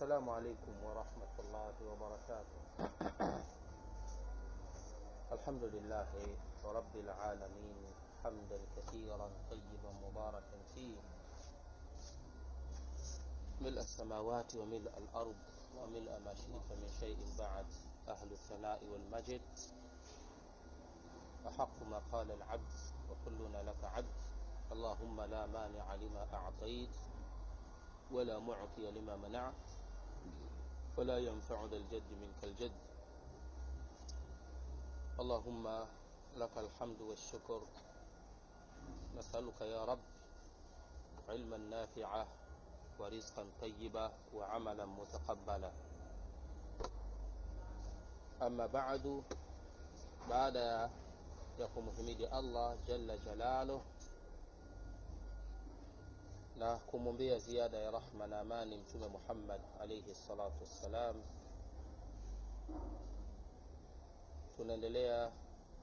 السلام عليكم ورحمة الله وبركاته الحمد لله رب العالمين حمدا كثيرا طيبا مباركا فيه ملء السماوات وملء الأرض وملء ما شئت من شيء بعد أهل الثناء والمجد أحق ما قال العبد وكلنا لك عبد اللهم لا مانع لما أعطيت ولا معطي لما منعت ولا ينفع ذا الجد منك الجد اللهم لك الحمد والشكر نسألك يا رب علما نافعا ورزقا طيبا وعملا متقبلا أما بعد بعد ya kumhimidi Allah jalla jalaluh na kumwombea ziada ya rahma na amani mtume Muhammad alayhi salatu wassalam. Tunaendelea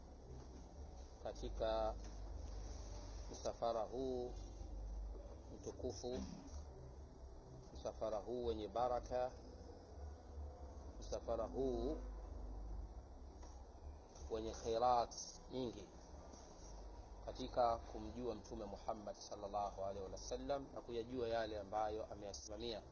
katika msafara huu mtukufu, msafara huu wenye baraka, msafara huu wenye khairat nyingi katika kumjua mtume Muhammad sallallahu alaihi wasallam na kuyajua yale ambayo ameyasimamia.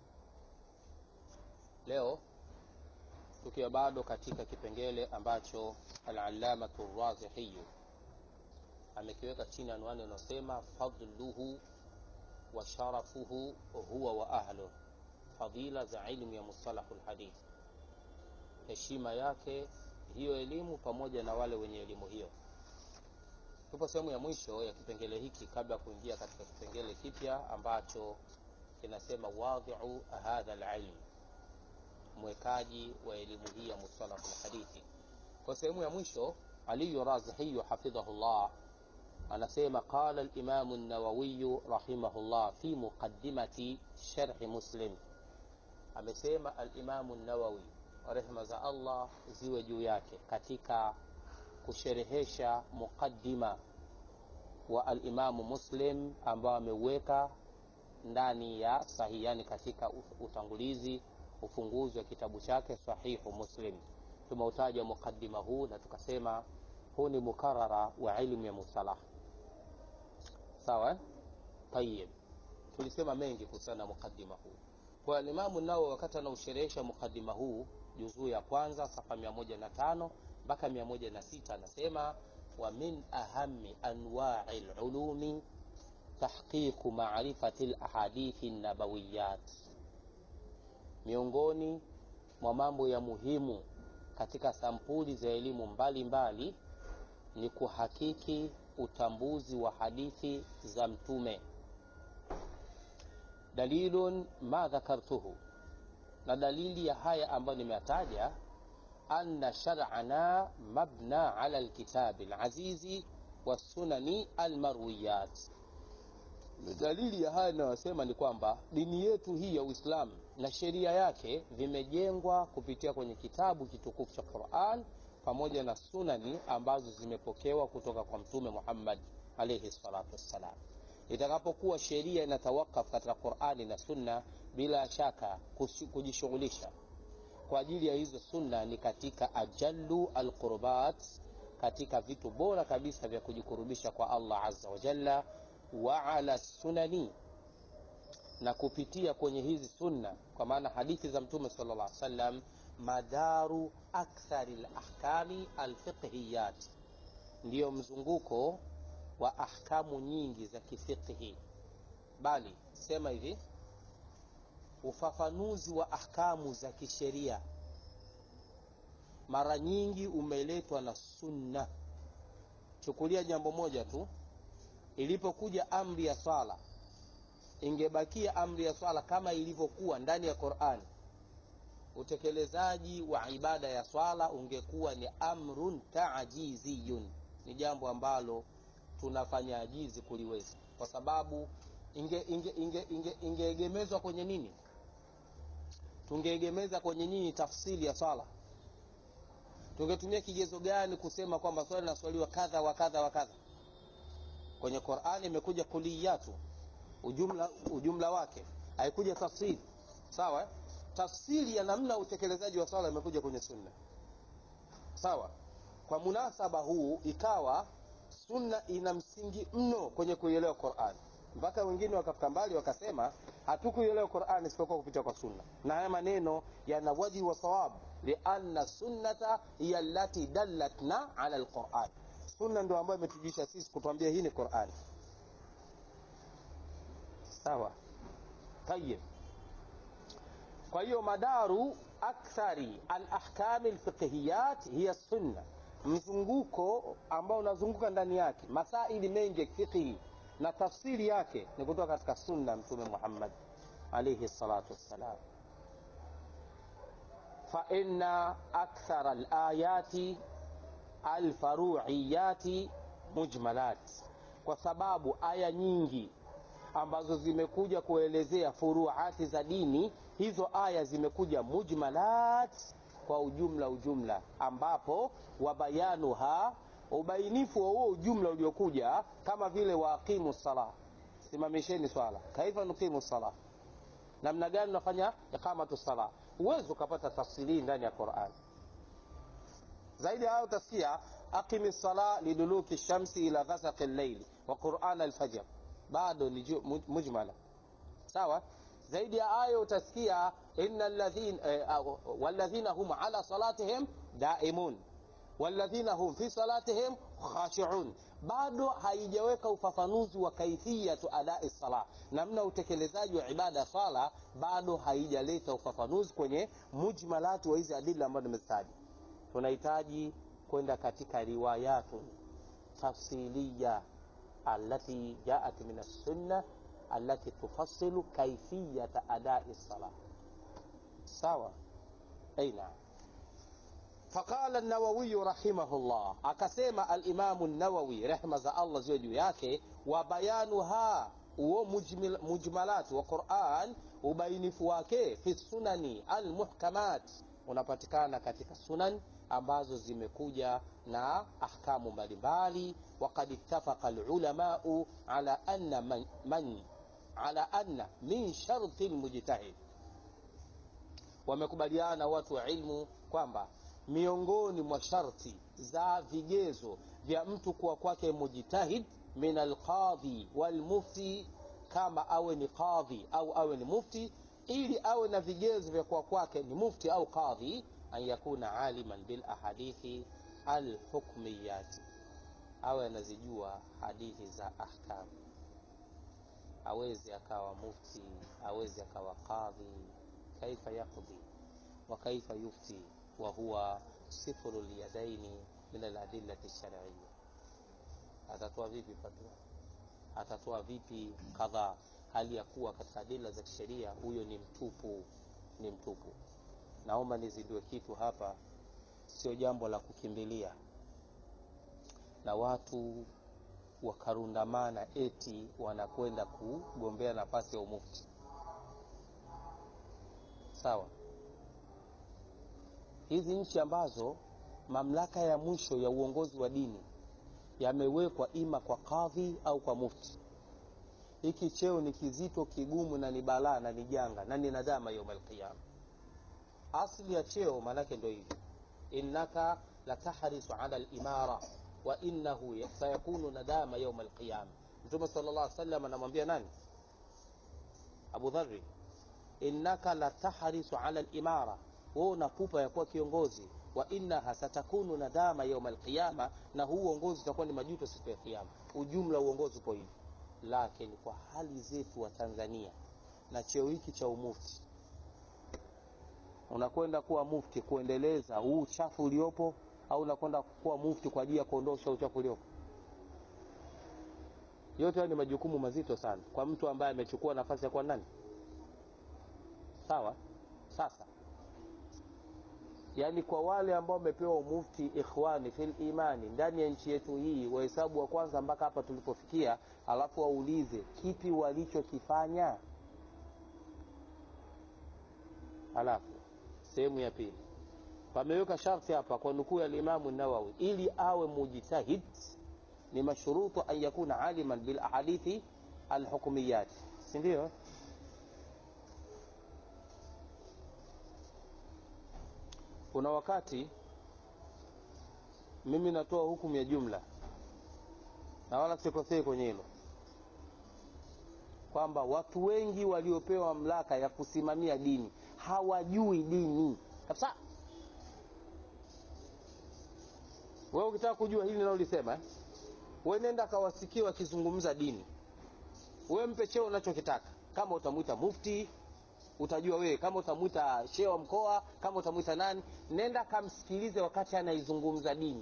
Leo tukiwa bado katika kipengele ambacho al-allamatu razihi amekiweka chini anwani inayosema fadluhu wa sharafuhu huwa wa ahluh, fadila za ilmu ya mustalahul hadith, heshima yake hiyo elimu pamoja na wale wenye elimu hiyo. Tupo sehemu ya mwisho ya kipengele hiki kabla ya kuingia katika kipengele kipya ambacho kinasema wadhi'u hadha alilm, mwekaji wa elimu hii ya mustalah alhadithi. Kwa sehemu ya mwisho Ali Razihi hafidhahullah anasema qala al-Imam an-Nawawi rahimahullah fi muqaddimati sharh Muslim, amesema al-Imam an-Nawawi rehma za Allah ziwe juu yake katika kusherehesha muqaddima wa alimamu Muslim ambao ameuweka ndani ya sahihi, yani katika utangulizi ufunguzi wa kitabu chake Sahihu Muslim. Tumeutaja muqaddima huu na tukasema huu ni mukarara wa ilmu ya mustalah. Sawa, tayib. Tulisema mengi kuhusiana na muqaddima huu kwa Imamu nao wakati anausherehesha muqaddima huu juzuu ya kwanza safa mia moja na tano mpaka mia moja na sita anasema wa min ahami anwai lulumi tahqiqu marifati lahadithi nabawiyat, miongoni mwa mambo ya muhimu katika sampuli za elimu mbalimbali ni kuhakiki utambuzi wa hadithi za Mtume. Dalilun ma dhakartuhu na dalili ya haya ambayo nimeyataja, anna shar'ana mabna ala alkitabi alazizi wassunani almarwiyat. Dalili ya haya inayosema ni kwamba dini yetu hii ya Uislamu na sheria yake vimejengwa kupitia kwenye kitabu kitukufu cha Qur'an pamoja na sunani ambazo zimepokewa kutoka kwa Mtume Muhammad alayhi salatu wassalam. Itakapokuwa sheria inatawakaf katika Qur'ani na Sunna, bila shaka kujishughulisha kwa ajili ya hizo sunna ni katika ajallu alqurbat, katika vitu bora kabisa vya kujikurubisha kwa Allah azza wa jalla. Wa ala sunani, na kupitia kwenye hizi sunna, kwa maana hadithi za Mtume sallallahu alaihi wasallam, madaru akthari alahkami alfiqhiyat, ndiyo mzunguko wa ahkamu nyingi za kifiqhi, bali sema hivi ufafanuzi wa ahkamu za kisheria mara nyingi umeletwa na sunna. Chukulia jambo moja tu, ilipokuja amri ya swala, ingebakia amri ya swala kama ilivyokuwa ndani ya Qur'an, utekelezaji wa ibada ya swala ungekuwa ni amrun taajiziyun, ni jambo ambalo tunafanya ajizi kuliweza, kwa sababu ingeegemezwa inge, inge, inge, inge kwenye nini? Tungeegemeza kwenye nini tafsiri ya swala? Tungetumia kigezo gani kusema kwamba swala linaswaliwa kadha wa kadha wa kadha? Kwenye Qur'ani imekuja kuliyatu, ujumla, ujumla wake, haikuja tafsiri. Sawa, tafsiri ya namna ya utekelezaji wa swala imekuja kwenye sunna sawa kwa munasaba huu ikawa sunna ina msingi mno kwenye kuielewa quran mpaka wengine wakafika mbali wakasema hatukuielewa quran isipokuwa kupitia kwa sunna na haya maneno yana waji wa sawab lianna sunnata hiya allati dallatna ala lquran sunna ndio ambayo imetujisha sisi kutuambia hii ni quran sawa tayib kwa hiyo madaru akthari alahkami lfiqhiyat hiya sunna mzunguko ambao unazunguka ndani yake masaili mengi ya kifiqhi na tafsiri yake ni kutoka katika sunna mtume muhammad alaihi salatu wassalam faina akthara alayati alfaruiyati mujmalat kwa sababu aya nyingi ambazo zimekuja kuelezea furuati za dini hizo aya zimekuja mujmalat kwa ujumla ujumla ambapo wabayanuha ubainifu wa huo ujumla uliokuja kama vile waaqimu sala simamisheni swala kaifa nuqimu sala namna gani unafanya iqamatu sala huwezi ukapata tafsiri ndani ya quran zaidi ya hayo utasikia aqimi sala liduluki shamsi ila ghasaqi llaili wa quran alfajr bado ni mujmala sawa zaidi ya hayo utasikia inna ladhin eh, walladhina hum ala salatihim daimun walladhina hum fi salatihim khashiun bado haijaweka ufafanuzi wa kaifiyatu adai sala namna utekelezaji wa ibada sala bado haijaleta ufafanuzi kwenye mujmalati wa hizi adili ambazo nimezitaja tunahitaji kwenda katika riwayatu tafsiliya التي جاءت من السنة التي تفصل كيفية أداء الصلاة سوا أي نعم فقال النووي رحمه الله أكسيم الإمام النووي رحمة الله زوجي yake وبيانها huo mujmil, mujmalat wa quran ubainifu wake fi sunani almuhkamat unapatikana katika sunan ambazo zimekuja na ahkamu mbalimbali وقد اتفق العلماء على أن من, من على أن من شرط المجتهد wamekubaliana watu wa ilmu kwamba miongoni mwa sharti za vigezo vya mtu kuwa kwake mujtahid min alqadhi walmufti kama awe ni qadhi au awe ni mufti ili awe na vigezo vya kuwa kwake ni mufti au qadhi an yakuna aliman bil ahadithi alhukmiyati awe anazijua hadithi za ahkamu awezi akawa mufti awezi akawa qadhi kaifa yaqdi wa kaifa yufti wa huwa sifru lyadaini min aladillati lshariya atatoa vipi fatwa atatoa vipi kadhaa hali ya kuwa katika adila za kisheria huyo ni mtupu ni mtupu naomba nizidue kitu hapa sio jambo la kukimbilia na watu wakarundamana eti wanakwenda kugombea nafasi ya umufti sawa hizi nchi ambazo mamlaka ya mwisho ya uongozi wa dini yamewekwa ima kwa kadhi au kwa mufti hiki cheo ni kizito kigumu na ni balaa na ni janga na ni nadama yauma alqiyama asli ya cheo maanake ndo hivi innaka latahrisu ala limara wa innahu sayakunu nadama yauma alqiyama mtume sala llah salam anamwambia nani abu dhari innaka latahrisu ala limara wewe una pupa ya kuwa kiongozi wa innaha satakunu nadama yauma alqiyama na huu uongozi utakuwa ni majuto siku ya kiyama ujumla uongozi upo hivi lakini kwa hali zetu wa tanzania na cheo hiki cha umufti unakwenda kuwa mufti kuendeleza huu uchafu uliopo au unakwenda kuwa mufti kwa ajili ya kuondosha uchafu uliopo yote hayo ni majukumu mazito sana kwa mtu ambaye amechukua nafasi ya kuwa nani sawa sasa yaani kwa wale ambao wamepewa umufti ikhwani fil imani ndani ya nchi yetu hii wahesabu wa kwanza mpaka hapa tulipofikia alafu waulize kipi walichokifanya alafu sehemu ya pili pameweka sharti hapa kwa nukuu ya limamu nawawi ili awe mujtahid ni mashrutu an yakuna aliman bil ahadithi alhukmiyat si ndio kuna wakati mimi natoa hukumu ya jumla na wala sikosei kwenye hilo kwamba watu wengi waliopewa mamlaka ya kusimamia dini hawajui dini kabisa wewe ukitaka kujua hili naolisema eh? we nenda kawasikia wakizungumza dini we mpe cheo unachokitaka kama utamwita mufti utajua wewe kama utamwita shehe wa mkoa kama utamwita nani nenda kamsikilize wakati anaizungumza dini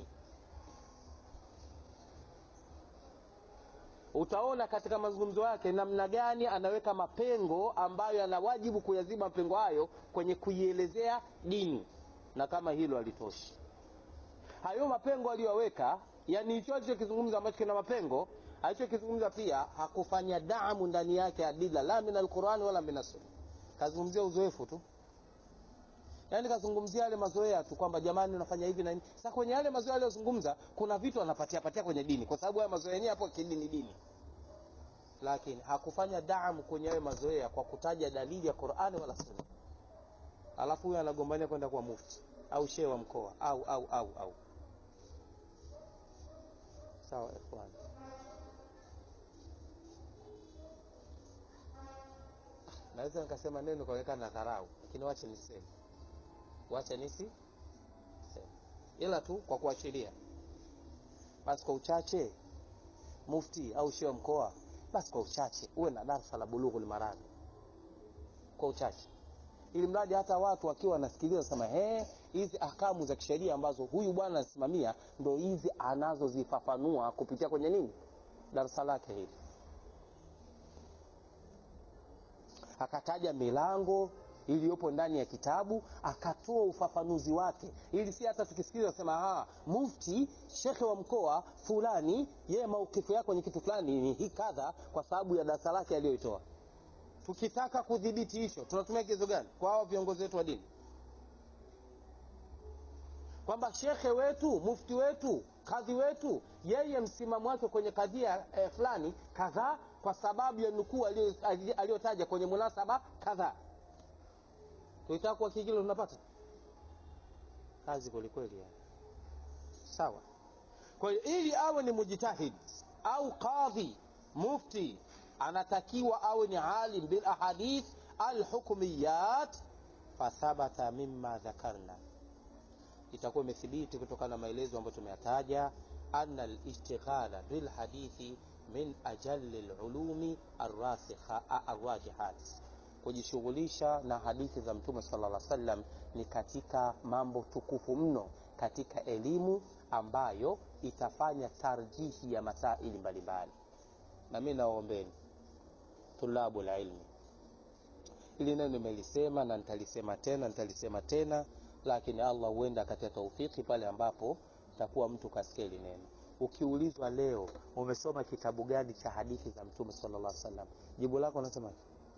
utaona katika mazungumzo yake namna gani anaweka mapengo ambayo ana wajibu kuyaziba mapengo hayo kwenye kuielezea dini na kama hilo alitoshi hayo mapengo aliyoweka yani hicho alichokizungumza ambacho kina mapengo alichokizungumza pia hakufanya damu ndani yake adila la min alqurani wala min assunna kazungumzia uzoefu tu yaani kazungumzia yale mazoea tu kwamba jamani unafanya hivi na hivi sasa kwenye yale mazoea aliyozungumza kuna vitu anapatia patia kwenye dini kwa sababu haya mazoea yenyewe hapo kidini dini lakini hakufanya damu kwenye hayo mazoea kwa kutaja dalili ya qurani wala sunna alafu huyo anagombania kwenda kwa mufti au shehe wa mkoa au au au au sawa ikhwan naweza nikasema neno kaonekana na dharau lakini wache niseme wacha nisi seme ila tu kwa kuashiria basi kwa uchache mufti au shehe wa mkoa basi kwa uchache uwe na darsa la bulughul marami kwa uchache ili mradi hata watu wakiwa wanasikiliza sema he hizi ahkamu za kisheria ambazo huyu bwana anasimamia ndo hizi anazozifafanua kupitia kwenye nini darasa lake hili akataja milango iliyopo ndani ya kitabu akatoa ufafanuzi wake ili si hata tukisikiliza sema mufti shekhe wa mkoa fulani yeye maukifu yako kwenye kitu fulani ni hii kadha kwa sababu ya darasa lake aliyoitoa tukitaka kudhibiti hicho tunatumia kigezo gani kwa hao viongozi wetu wa dini kwamba shekhe wetu mufti wetu kadhi wetu yeye msimamo wake kwenye kadhia eh, fulani kadhaa kwa sababu ya nukuu aliyotaja kwenye munasaba kadhaa tukitaka kuhakiki hilo tunapata kazi kwelikweli yani. sawa kwa hiyo ili awe ni mujtahid au qadhi mufti anatakiwa awe ni alim bil ahadith alhukmiyat fathabata mima dhakarna itakuwa imethibiti kutokana na maelezo ambayo tumeyataja anna alishtighala bilhadithi min ajali lulumi arrajihat kujishughulisha na hadithi za mtume sala lla sallam ni katika mambo tukufu mno katika elimu ambayo itafanya tarjihi ya masaili mbalimbali na mi nawaombeni tulabu lilmi ili neno nimelisema na nitalisema tena nitalisema tena lakini allah huenda akatia taufiki pale ambapo takuwa mtu kasikia hili neno ukiulizwa leo umesoma kitabu gani cha hadithi za mtume sala llah salam jibu lako unasema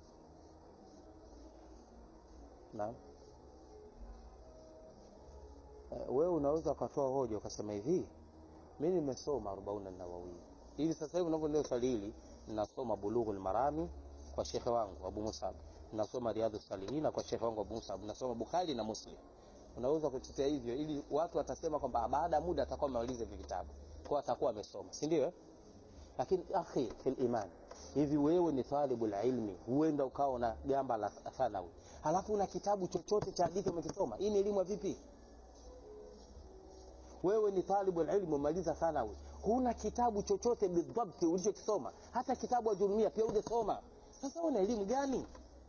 naam uh, wewe unaweza ukatoa hoja ukasema hivi mi nimesoma arobauna nawawia hivi sasa hivi unavyoendea swali hili ninasoma bulughul marami kwa shekhe wangu abu musab ninasoma riadhu salihina kwa shekhe wangu abu musab ninasoma bukhari na muslim unaweza kutetea hivyo ili watu watasema kwamba baada ya muda atakuwa amemaliza hivi vitabu kwa atakuwa amesoma si ndio lakini akhi fil iman hivi wewe ni talibu la ilmi huenda ukawa na gamba la thanawi halafu una kitabu chochote cha hadithi umekisoma hii ni elimu ya vipi wewe ni talibu ilmu umaliza thanawi huna kitabu chochote bidhabti ulichokisoma hata kitabu ajurumia pia ujasoma sasa una elimu gani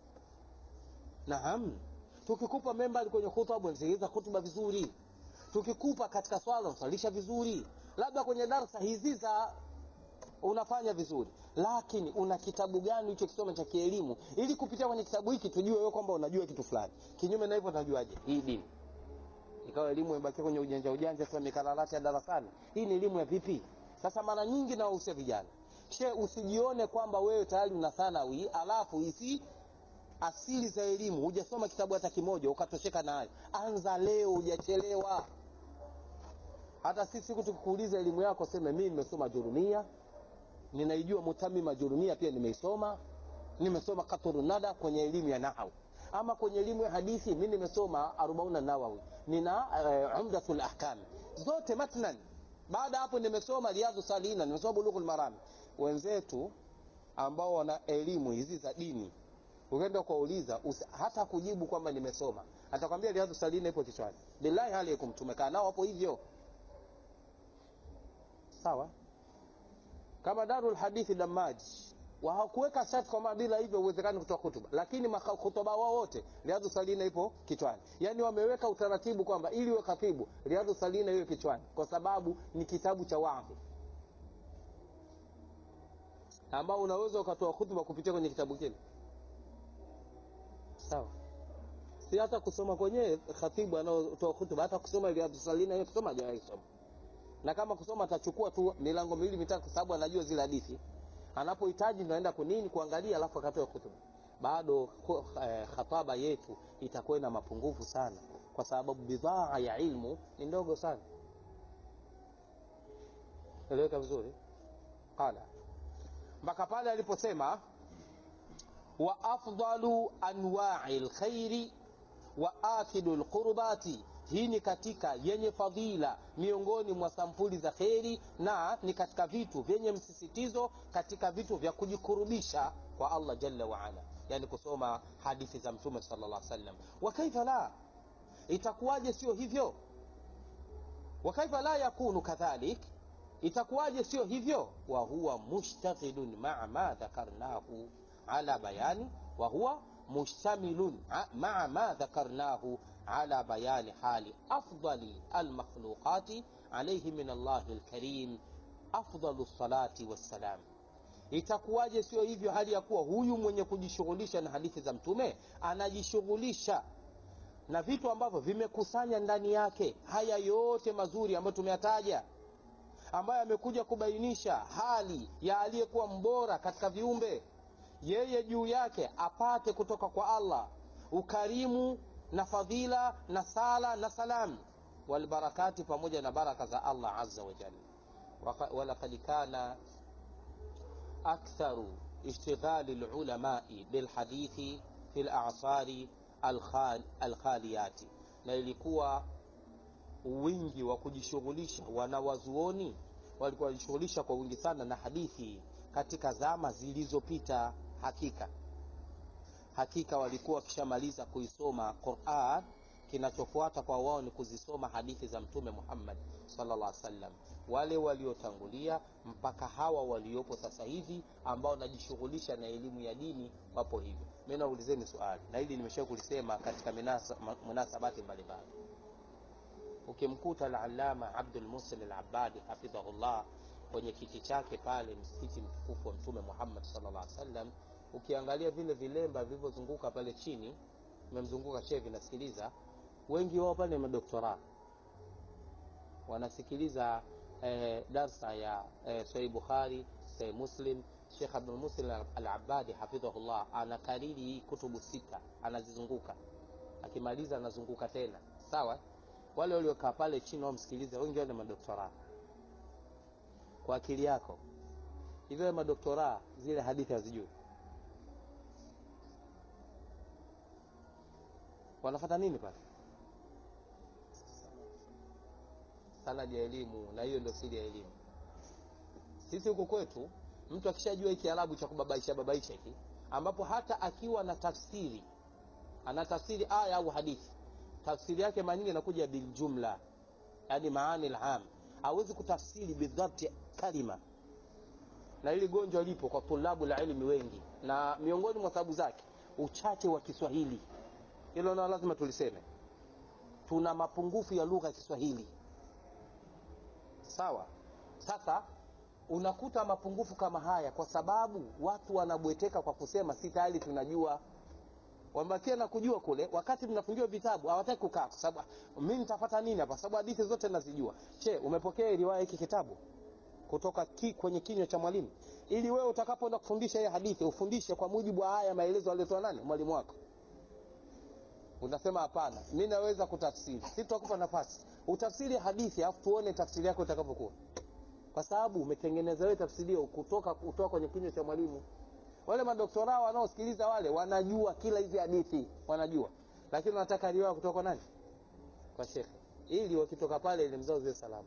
naam tukikupa membali kwenye khutba unasikiliza khutba vizuri tukikupa katika swala unaswalisha vizuri labda kwenye darsa hizi za unafanya vizuri lakini una kitabu gani ulichokisoma cha kielimu ili kupitia kwenye kitabu hiki tujue wewe kwamba unajua kitu fulani kinyume na hivyo tunajuaje hii dini ikawa elimu imebakia kwenye ujanja ujanja tu mikalalati ya darasani hii ni elimu ya vipi sasa mara nyingi nawahusia vijana she usijione kwamba wewe tayari una thanawi alafu hizi asili za elimu hujasoma kitabu hata kimoja ukatosheka nayo anza leo hujachelewa hata sisi siku tukikuuliza elimu yako seme mimi nimesoma jurumia ninaijua mutamima jurumia pia nimeisoma nimesoma katurunada kwenye elimu ya nahau ama kwenye elimu ya hadithi mi nimesoma arobauna nawawi nina uh, umdatul ahkam zote matnan baada hapo nimesoma riadhu salina nimesoma bulughul maram wenzetu ambao wana elimu hizi za dini ukienda kuwauliza hata kujibu kwamba nimesoma atakwambia riadhu salina ipo kichwani billahi alaikum tumekaa nao hapo hivyo sawa kama darul hadithi damaji hawakuweka sharti kwamba bila hivyo uwezekani kutoa hutuba lakini hutuba wao wote riadhu salina ipo kichwani yaani wameweka utaratibu kwamba ili uwe khatibu riadhu salina iwe kichwani kwa sababu ni kitabu cha wadhi ambao unaweza ukatoa hutuba kupitia kwenye kitabu kile sawa si hata kusoma kwenyewe khatibu anaotoa hutuba hata kusoma riadhu salina hiyo kusoma hajawahi kusoma na kama kusoma atachukua tu milango miwili mitatu kwa sababu anajua zile hadithi anapohitaji naenda kunini kuangalia alafu akatoa hutuba bado eh, khataba yetu itakuwa ina mapungufu sana kwa sababu bidhaa ya ilmu ni ndogo sana eleweka vizuri qala mpaka pale aliposema wa afdalu anwai lkhairi wa akidu lqurbati hii ni katika yenye fadhila miongoni mwa sampuli za kheri na ni katika vitu vyenye msisitizo katika vitu vya kujikurubisha kwa allah jalla waala yani kusoma hadithi za mtume sala llah sallam wakaifa la itakuwaje sio hivyo wakaifa la yakunu kadhalik itakuwaje sio hivyo wa huwa mushtaghilun maa ma dhakarnahu ala bayani wa huwa مشتمل مع ما ذكرناه على بيان حال أفضل المخلوقات عليه من الله الكريم أفضل الصلاة والسلام itakuwaje sio hivyo hali ya kuwa huyu mwenye kujishughulisha na hadithi za mtume anajishughulisha na vitu ambavyo vimekusanya ndani yake haya yote mazuri ambayo tumeyataja ambayo amekuja kubainisha hali ya aliyekuwa mbora katika viumbe yeye juu yake apate kutoka kwa allah ukarimu na fadhila na sala na salamu walbarakati pamoja na baraka za allah aza wajal walakad kana aktharu ishtighali lulamai bilhadithi fi lasari alkhaliyati na ilikuwa wingi wa kujishughulisha wanawazuoni walikuwa wanajishughulisha kwa wingi sana na hadithi katika zama zilizopita hakika hakika walikuwa wakishamaliza kuisoma quran kinachofuata kwa wao ni kuzisoma hadithi za mtume muhammad salllah sallam wale waliotangulia mpaka hawa waliopo sasa hivi ambao wanajishughulisha na elimu ya dini wapo hivyo mi naulizeni swali na hili nimesha kulisema katika munasabati mbalimbali ukimkuta alalama abdulmusin alabadi hafidhahullah kwenye kiti chake pale msikiti mtukufu wa mtume muhammad salllah sallam ukiangalia vile vilemba vilivyozunguka pale chini vimemzunguka shee vinasikiliza wengi wao pale ni madoktora wanasikiliza eh, darsa ya eh, sahih bukhari sahih muslim shekh abdulmuslim alabadi hafidhahullah anakariri hii kutubu sita anazizunguka akimaliza anazunguka tena sawa wale waliokaa pale chini wamsikiliza wengi wao ni madoktora kwa akili yako hivyo madoktora zile hadithi hazijui wanafata nini pale sanadi ya elimu na hiyo ndio siri ya elimu sisi huku kwetu mtu akishajua hiki arabu cha kubabaisha babaisha hiki ambapo hata akiwa na tafsiri ana tafsiri aya au hadithi tafsiri yake mara nyingi inakuja biljumla yani maani lam hawezi kutafsiri bidhabti kalima na hili gonjwa lipo kwa tulabu la ilmi wengi na miongoni mwa sababu zake uchache wa kiswahili hilo nao lazima tuliseme tuna mapungufu ya lugha ya kiswahili sawa sasa unakuta mapungufu kama haya kwa sababu watu wanabweteka kwa kusema si tayari tunajua wamebakia na kujua kule wakati mnafungiwa vitabu hawataki kukaa kwa sababu mi nitapata nini hapa sababu hadithi zote nazijua che umepokea riwaya hiki kitabu kutoka ki, kwenye kinywa cha mwalimu ili wewe utakapoenda kufundisha hiyo hadithi ufundishe kwa mujibu wa haya maelezo aliyotoa nani mwalimu wako unasema hapana mi naweza kutafsiri si tutakupa nafasi utafsiri hadithi alafu tuone tafsiri yako itakavyokuwa kwa sababu umetengeneza wewe tafsiri hiyo kutoka kutoka kwenye kinywa cha mwalimu wale madoktora wanaosikiliza wale wanajua kila hizi hadithi wanajua lakini wanataka riwaya kutoka kwa nani kwa shekhe ili wakitoka pale elimu zao ziwe salama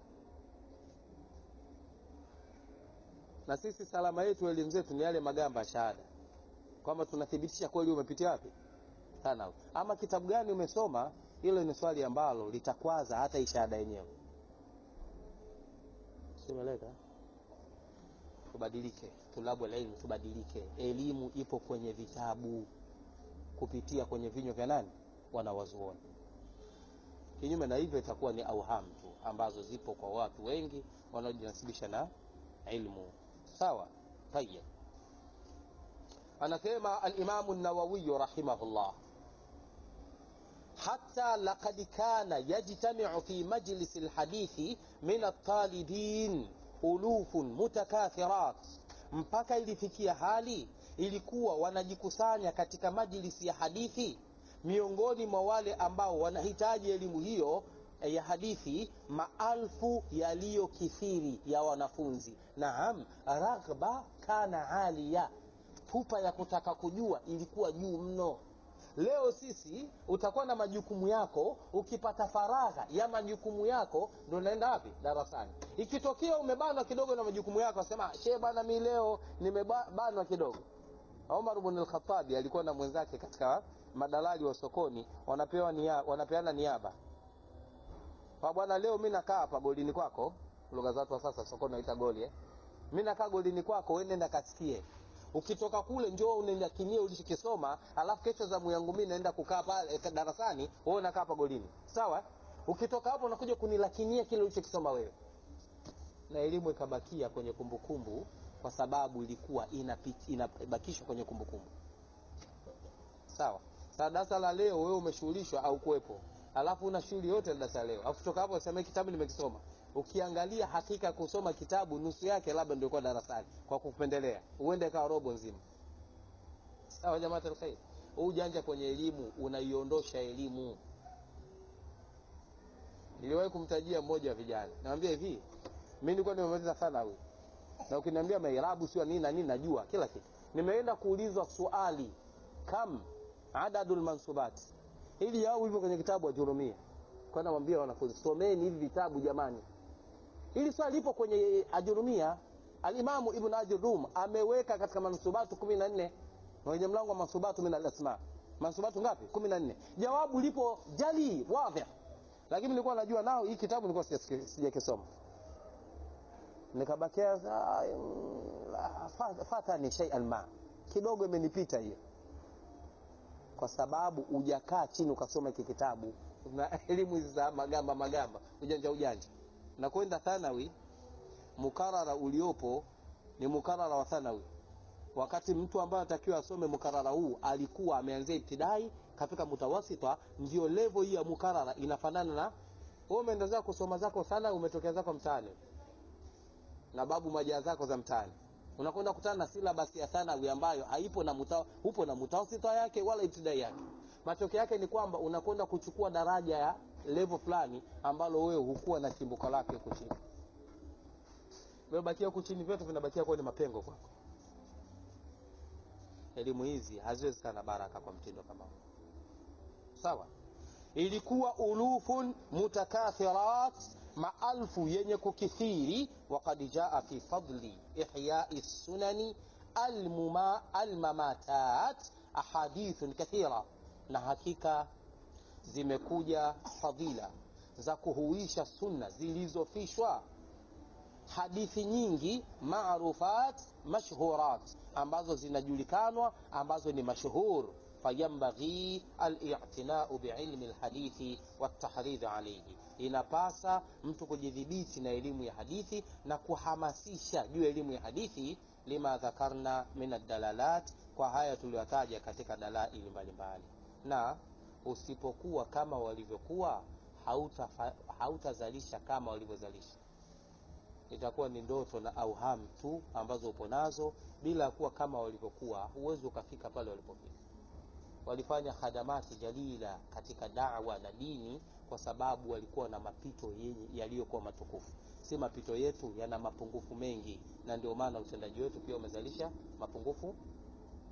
na sisi salama yetu elimu zetu ni yale magamba ya shahada kwamba tunathibitisha kweli umepitia wapi sana ama kitabu gani umesoma hilo ni swali ambalo litakwaza hata hii shahada yenyewe simeleka tubadilike tulabu elimu tubadilike elimu ipo kwenye vitabu kupitia kwenye vinywa vya nani wanawazuoni kinyume na hivyo itakuwa ni auham tu ambazo zipo kwa watu wengi wanaojinasibisha na ilmu sawa tayeb anasema alimamu nawawiyu rahimahullah حتى لقد كان يجتمع في مجلس الحديث من الطالبين ألوف متكاثرات mpaka ilifikia hali ilikuwa wanajikusanya katika majlisi ya hadithi miongoni mwa wale ambao wanahitaji elimu hiyo ya hadithi maalfu yaliyokithiri ya wanafunzi naam raghba kana alia pupa ya kutaka kujua ilikuwa juu mno leo sisi utakuwa na majukumu yako ukipata faragha ya majukumu yako ndo unaenda wapi darasani ikitokea umebanwa kidogo na majukumu yako asema she bana mi leo nimebanwa kidogo omar bn lkhatabi alikuwa na mwenzake katika madalali wa sokoni wanapewa nia, wanapeana niaba kwa bwana leo mi nakaa hapa golini kwako lugha za watu wa sasa sokoni naita goli eh? mi nakaa golini kwako we nenda kasikie ukitoka kule njoo unenyakinie ulichokisoma alafu kesho zamu yangu mi naenda kukaa pale darasani wewe unakaa hapa golini sawa ukitoka hapo unakuja kunilakinia kile ulichokisoma wewe na elimu ikabakia kwenye kumbukumbu kumbu, kwa sababu ilikuwa inabakishwa kwenye kumbukumbu sawa saa darasa la leo wewe umeshughulishwa au kuwepo alafu una shughuli yote darasa leo alafu kutoka hapo useme kitabu nimekisoma ukiangalia hakika ya kusoma kitabu nusu yake labda ndio kwa darasani kwa kupendelea uende kawa robo nzima sawa jamaa alkhair ujanja kwenye elimu unaiondosha elimu niliwahi kumtajia mmoja wa vijana namwambia hivi mi nilikuwa nimemaliza sana huyu na ukiniambia mairabu sio nini na nini najua kila kitu nimeenda kuulizwa swali kam adadul mansubat ili au hivyo kwenye kitabu ajurumia kwa namwambia wanafunzi someni hivi vitabu jamani hili swali lipo kwenye ajurumia alimamu ibn ajurum ameweka katika mansubatu kumi na nne kwenye mlango wa mansubatu min alasma mansubatu ngapi kumi na nne jawabu lipo jali wadhi lakini nilikuwa najua nao hii kitabu nilikuwa sijakisoma nikabakia fatani shay'an ma kidogo imenipita hiyo kwa sababu ujakaa chini ukasoma hiki kitabu na elimu hizi za magamba magamba ujanja ujanja na kwenda thanawi mukarara uliopo ni mukarara wa thanawi wakati mtu ambaye anatakiwa asome mukarara huu alikuwa ameanzia ibtidai kafika mutawasita ndio levo hii ya mukarara inafanana na wewe umeenda zako kusoma zako sana umetokea zako mtaani na babu majaa zako za mtaani unakwenda kutana na silabasi ya thanawi ambayo haipo na muta, upo na mutawasita yake wala ibtidai yake matokeo yake ni kwamba unakwenda kuchukua daraja ya level fulani ambalo wewe hukuwa na chimbuko lake huku chini vimebakia huku chini vyote vinabakia kuwa ni mapengo kwako elimu hizi haziwezi kana baraka kwa mtindo kama huu sawa ilikuwa ulufun mutakathirat maalfu yenye kukithiri wakad jaa fi fadli ihyai sunani almuma almamatat ahadithun kathira na hakika zimekuja fadhila za kuhuisha sunna zilizofishwa hadithi nyingi marufat mashhurat ambazo zinajulikanwa ambazo ni mashhur fayambaghi alitinau biilmi lhadithi waltahdhiri alaihi inapasa mtu kujidhibiti na elimu ya hadithi na kuhamasisha juu ya elimu ya hadithi lima dhakarna min aldalalat kwa haya tuliyotaja katika dalaili mbalimbali na usipokuwa kama walivyokuwa hautazalisha hauta kama walivyozalisha itakuwa ni ndoto na auham tu ambazo upo nazo bila kuwa kama walivyokuwa huwezi ukafika pale walipofika walifanya khadamati jalila katika dawa na dini kwa sababu walikuwa na mapito yaliyokuwa matukufu si mapito yetu yana mapungufu mengi na ndio maana utendaji wetu pia umezalisha mapungufu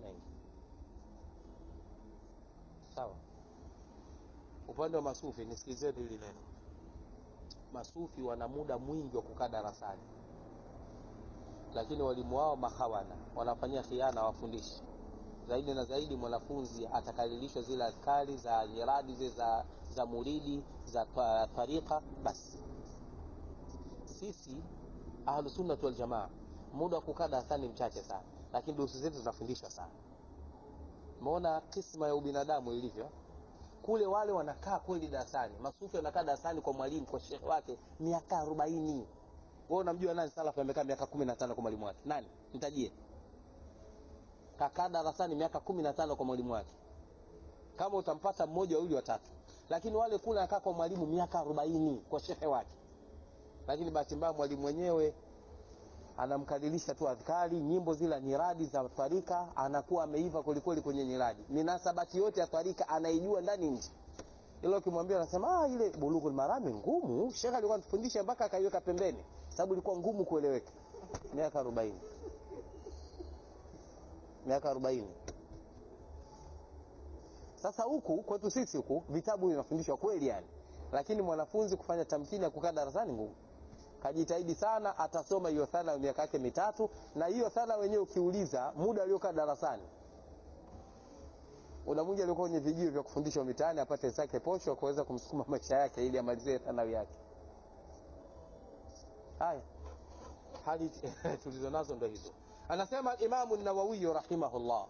sawa upande wa masufi nisikilizeni hili neno masufi wana muda mwingi wa kukaa darasani lakini walimu wao mahawana wanafanyia khiana wafundishi zaidi na zaidi mwanafunzi atakalilishwa zile askari za nyiradi zile za, za muridi za ta- tarika basi sisi ahlusunnati waljamaa muda wa kukaa darasani mchache sana lakini durusu zetu zinafundishwa sana umeona kisma ya ubinadamu ilivyo kule wale wanakaa kweli darasani masufi wanakaa darasani kwa mwalimu kwa shekhe wake miaka arobaini wewe unamjua nani salafu amekaa miaka kumi na tano kwa mwalimu wake nani mtajie kakaa darasani miaka kumi na tano kwa mwalimu wake kama utampata mmoja wawili watatu lakini wale kule anakaa kwa mwalimu miaka arobaini kwa shehe wake lakini bahati mbaya mwalimu mwenyewe anamkadirisha tu adhkari nyimbo zile nyiradi za twarika anakuwa ameiva kwelikweli kwenye nyiradi minasabati yote ya twarika anaijua ndani nje ilo ukimwambia anasema ah, ile bulughul marami ngumu shekhe alikuwa anatufundisha mpaka akaiweka pembeni sababu ilikuwa ngumu kueleweka miaka arobaini miaka arobaini sasa huku kwetu sisi huku vitabu vinafundishwa kweli yani lakini mwanafunzi kufanya tamkini ya kukaa darasani ngumu kajitahidi sana atasoma hiyo thana miaka yake mitatu na hiyo thana wenyewe ukiuliza muda aliokaa darasani unamwingi aliokuwa kwenye vijio vya kufundishwa mitaani apate zake posho kuweza kumsukuma maisha yake ili amalizie thanawi yake haya hali tulizo nazo ndo hizo anasema imamu nawawiyu rahimahullah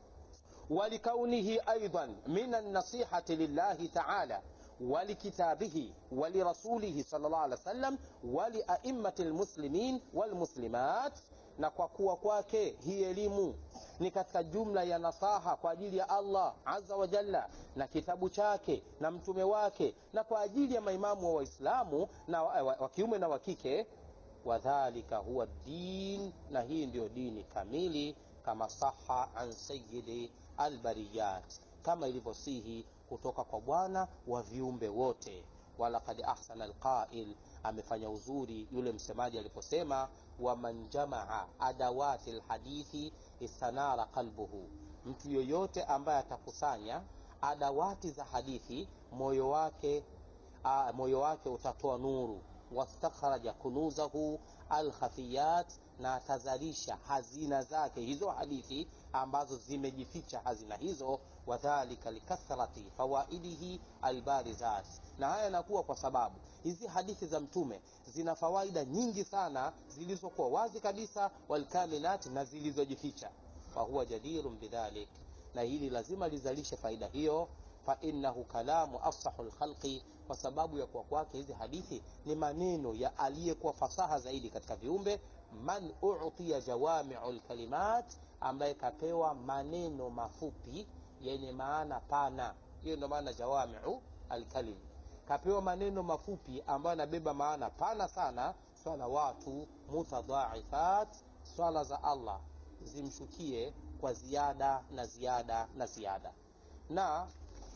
ولكونه أيضا من النصيحة لله تعالى ولكتابه ولرسوله صلى الله عليه وسلم ولأئمة المسلمين والمسلمات na kwa kuwa kwake hii elimu ni katika jumla ya nasaha kwa ajili ya allah aza wa jalla na kitabu chake na mtume wake na kwa ajili ya maimamu wa waislamu na wa, wa, wa kiume na wa kike wadhalika huwa din na hii ndiyo dini kamili kama saha an sayidi albariyat kama ilivyosihi kutoka kwa bwana wa viumbe wote walakad ahsana alqail amefanya uzuri yule msemaji aliposema waman jamaa adawati lhadithi istanara qalbuhu mtu yoyote ambaye atakusanya adawati za hadithi moyo wake a, moyo wake utatoa nuru wastakhraja kunuzahu alkhafiyat na atazalisha hazina zake hizo hadithi ambazo zimejificha hazina hizo wadhalika likathrati fawaidihi albarizat na haya yanakuwa kwa sababu hizi hadithi za mtume zina fawaida nyingi sana zilizokuwa wazi kabisa walkaminat na zilizojificha fahuwa jadirun bidhalik na hili lazima lizalishe faida hiyo fainahu kalamu afsahu lkhalqi kwa sababu ya kuwa kwake hizi hadithi ni maneno ya aliyekuwa fasaha zaidi katika viumbe man utiya jawamiu lkalimat ambaye kapewa maneno mafupi yenye maana pana hiyo ndio maana jawamiu alkalim kapewa maneno mafupi ambayo yanabeba maana pana sana salawatu mutadhaifat swala za allah zimshukie kwa ziada na ziada na ziada na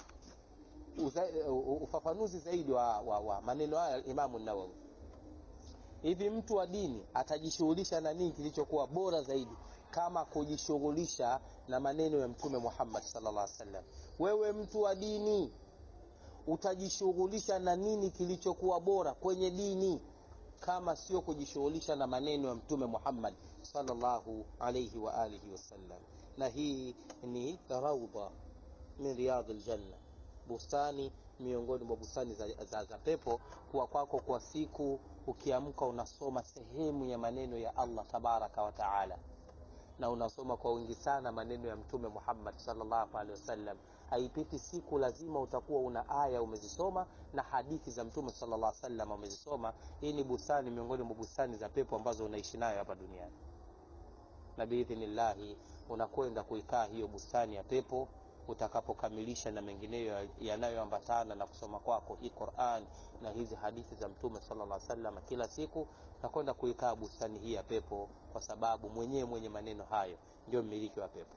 uza, ufafanuzi zaidi wa, wa, wa maneno haya imamu nawawi hivi mtu wa dini atajishughulisha na nini kilichokuwa bora zaidi kama kujishughulisha na maneno ya mtume muhammad sallallahu alaihi wasallam wewe mtu wa dini utajishughulisha na nini kilichokuwa bora kwenye dini kama sio kujishughulisha na maneno ya mtume muhammad sallallahu alaihi wa alihi wasallam na hii ni raudha min riyadhi ljanna bustani miongoni mwa bustani za, za, za pepo kuwa kwako kwa siku ukiamka unasoma sehemu ya maneno ya allah tabaraka wa taala na unasoma kwa wingi sana maneno ya mtume muhammad salllahu alehi wasallam haipiti siku lazima utakuwa una aya umezisoma na hadithi za mtume salllah salam umezisoma hii ni bustani miongoni mwa bustani za pepo ambazo unaishi nayo hapa duniani na biidhnillahi unakwenda kuikaa hiyo bustani ya pepo utakapokamilisha na mengineyo yanayoambatana na kusoma kwako hii quran na hizi hadithi za mtume sala salam kila siku utakwenda kuikaa bustani hii ya pepo kwa sababu mwenyewe mwenye maneno hayo ndio mmiliki wa pepo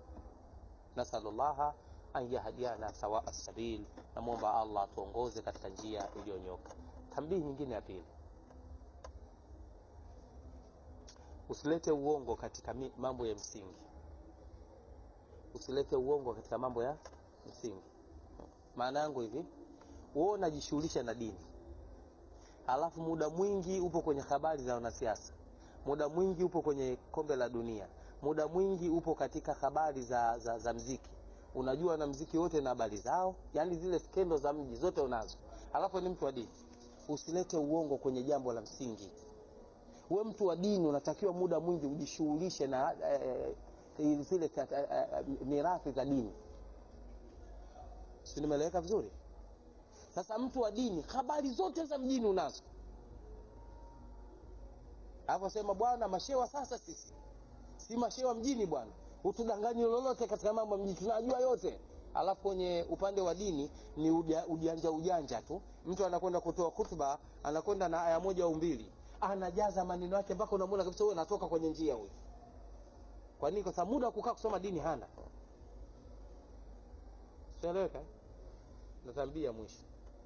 nasalullaha an yahdiana sawaa sabil namwomba allah atuongoze katika njia iliyonyoka tambihi nyingine ya pili usilete uongo katika mambo ya msingi usilete uongo katika mambo ya msingi maana yangu hivi wewe unajishughulisha na dini alafu muda mwingi upo kwenye habari za wanasiasa muda mwingi upo kwenye kombe la dunia muda mwingi upo katika habari za, za, za mziki unajua na mziki wote na habari zao yani zile skendo za mji zote unazo alafu ni mtu wa dini usilete uongo kwenye jambo la msingi we mtu wa dini unatakiwa muda mwingi ujishughulishe na eh, zile eh, eh, mirathi za dini si nimeeleweka vizuri sasa mtu wa dini habari zote za mjini unazo alafu sema bwana mashewa sasa sisi si mashewa mjini bwana utudanganyi lolote katika mambo ya mjini tunajua yote alafu kwenye upande wa dini ni uja, ujanja ujanja tu mtu anakwenda kutoa khutba anakwenda na aya moja au mbili anajaza maneno yake mpaka unamwona kabisa huyo anatoka kwenye njia huyu kwa nini kwa sababu muda wa kukaa kusoma dini hana sieleweka natambia mwisho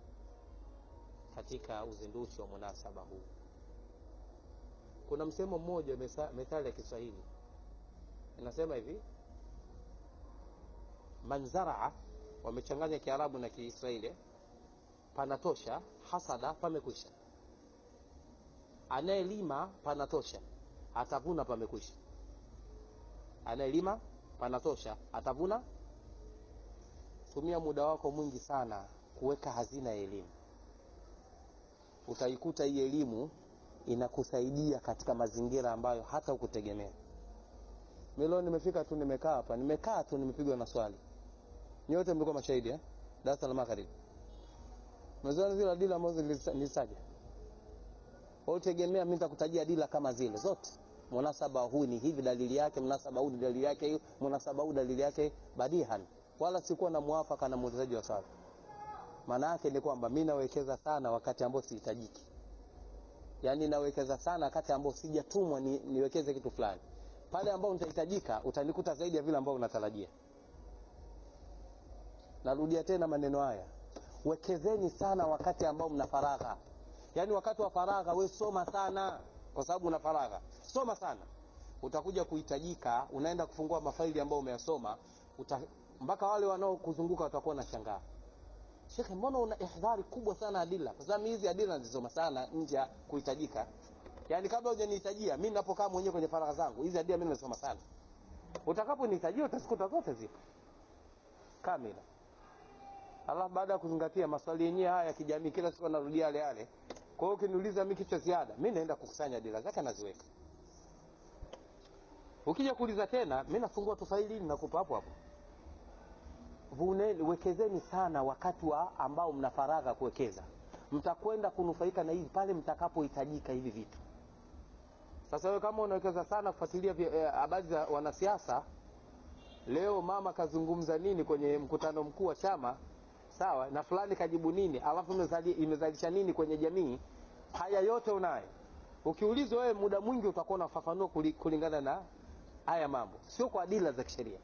katika uzinduzi wa munasaba huu kuna msemo mmoja methali ya kiswahili inasema hivi manzaraa wamechanganya kiarabu na kiisraeli panatosha hasada pamekwisha anayelima panatosha atavuna pamekwisha anayelima panatosha atavuna tumia muda wako mwingi sana kuweka hazina ya elimu utaikuta hii elimu inakusaidia katika mazingira ambayo hata ukutegemea mi leo nimefika tu nimekaa hapa nimekaa tu nimepigwa na swali nyote mlikuwa mashahidi eh? darasa la magharibi mezoana zile dila ambazo nilitaja utegemea mi nitakutajia dila kama zile zote munasaba huu ni hivi dalili yake munasaba huu ni dalili yake hiyo munasaba huu dalili yake badihan wala sikuwa na mwafaka na muulizaji wa swali maana yake ni kwamba mi nawekeza sana wakati ambao sihitajiki yaani nawekeza sana wakati ambao sijatumwa ni, niwekeze kitu fulani pale ambao nitahitajika utanikuta zaidi ya vile ambao unatarajia narudia tena maneno haya wekezeni sana wakati ambao mna faragha yaani wakati wa faragha we soma sana kwa sababu una faragha soma sana utakuja kuhitajika unaenda kufungua mafaili ambayo umeyasoma uta, mpaka wale wanaokuzunguka watakuwa na shangaa shekhe mbona una ihdhari kubwa sana adila kwa sababu hizi adila nazisoma sana nje ya kuhitajika yaani kabla hujanihitajia mi napokaa mwenyewe kwenye faragha zangu hizi adila mi nazisoma sana utakaponihitajia utazikuta zote zipo kamila alafu baada ya kuzingatia maswali yenyewe haya ya kijamii kila siku anarudia yale yale kwa hiyo ukiniuliza mi kichwa ziada mi naenda kukusanya dila zake naziweka ukija kuuliza tena mi nafungua tufaili nakupa hapo hapo vuneni wekezeni sana wakati wa ambao mna faragha kuwekeza mtakwenda kunufaika na hivi pale mtakapohitajika hivi vitu sasa wewe kama unawekeza sana kufuatilia habari eh, za wanasiasa leo mama kazungumza nini kwenye mkutano mkuu wa chama sawa na fulani kajibu nini alafu imezali, imezalisha nini kwenye jamii haya yote unayo ukiulizwa wewe muda mwingi utakuwa unafafanua kulingana na haya mambo sio kwa adila za kisheria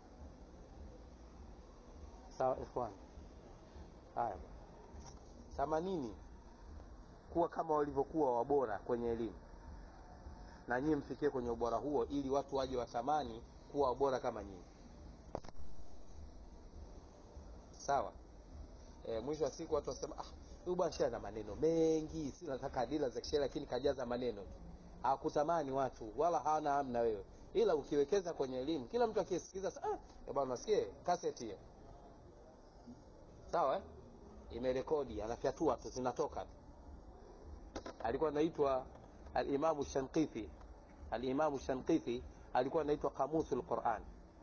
sawa ikhwan haya themanini kuwa kama walivyokuwa wabora kwenye elimu na nyinyi mfikie kwenye ubora huo ili watu waje watamani kuwa wabora kama nyinyi sawa e, mwisho wa siku watu wasema ah, huyu bwana shia na maneno mengi si nataka adila za kisheria lakini kajaza maneno tu hakutamani watu wala hawana hamu na wewe ila ukiwekeza kwenye elimu kila mtu akisikiza ah, bwana nasikie kaseti hiyo sawa eh? imerekodi anafyatua tu zinatoka alikuwa anaitwa alimamu shanqithi alimamu shanqithi alikuwa anaitwa kamusu lquran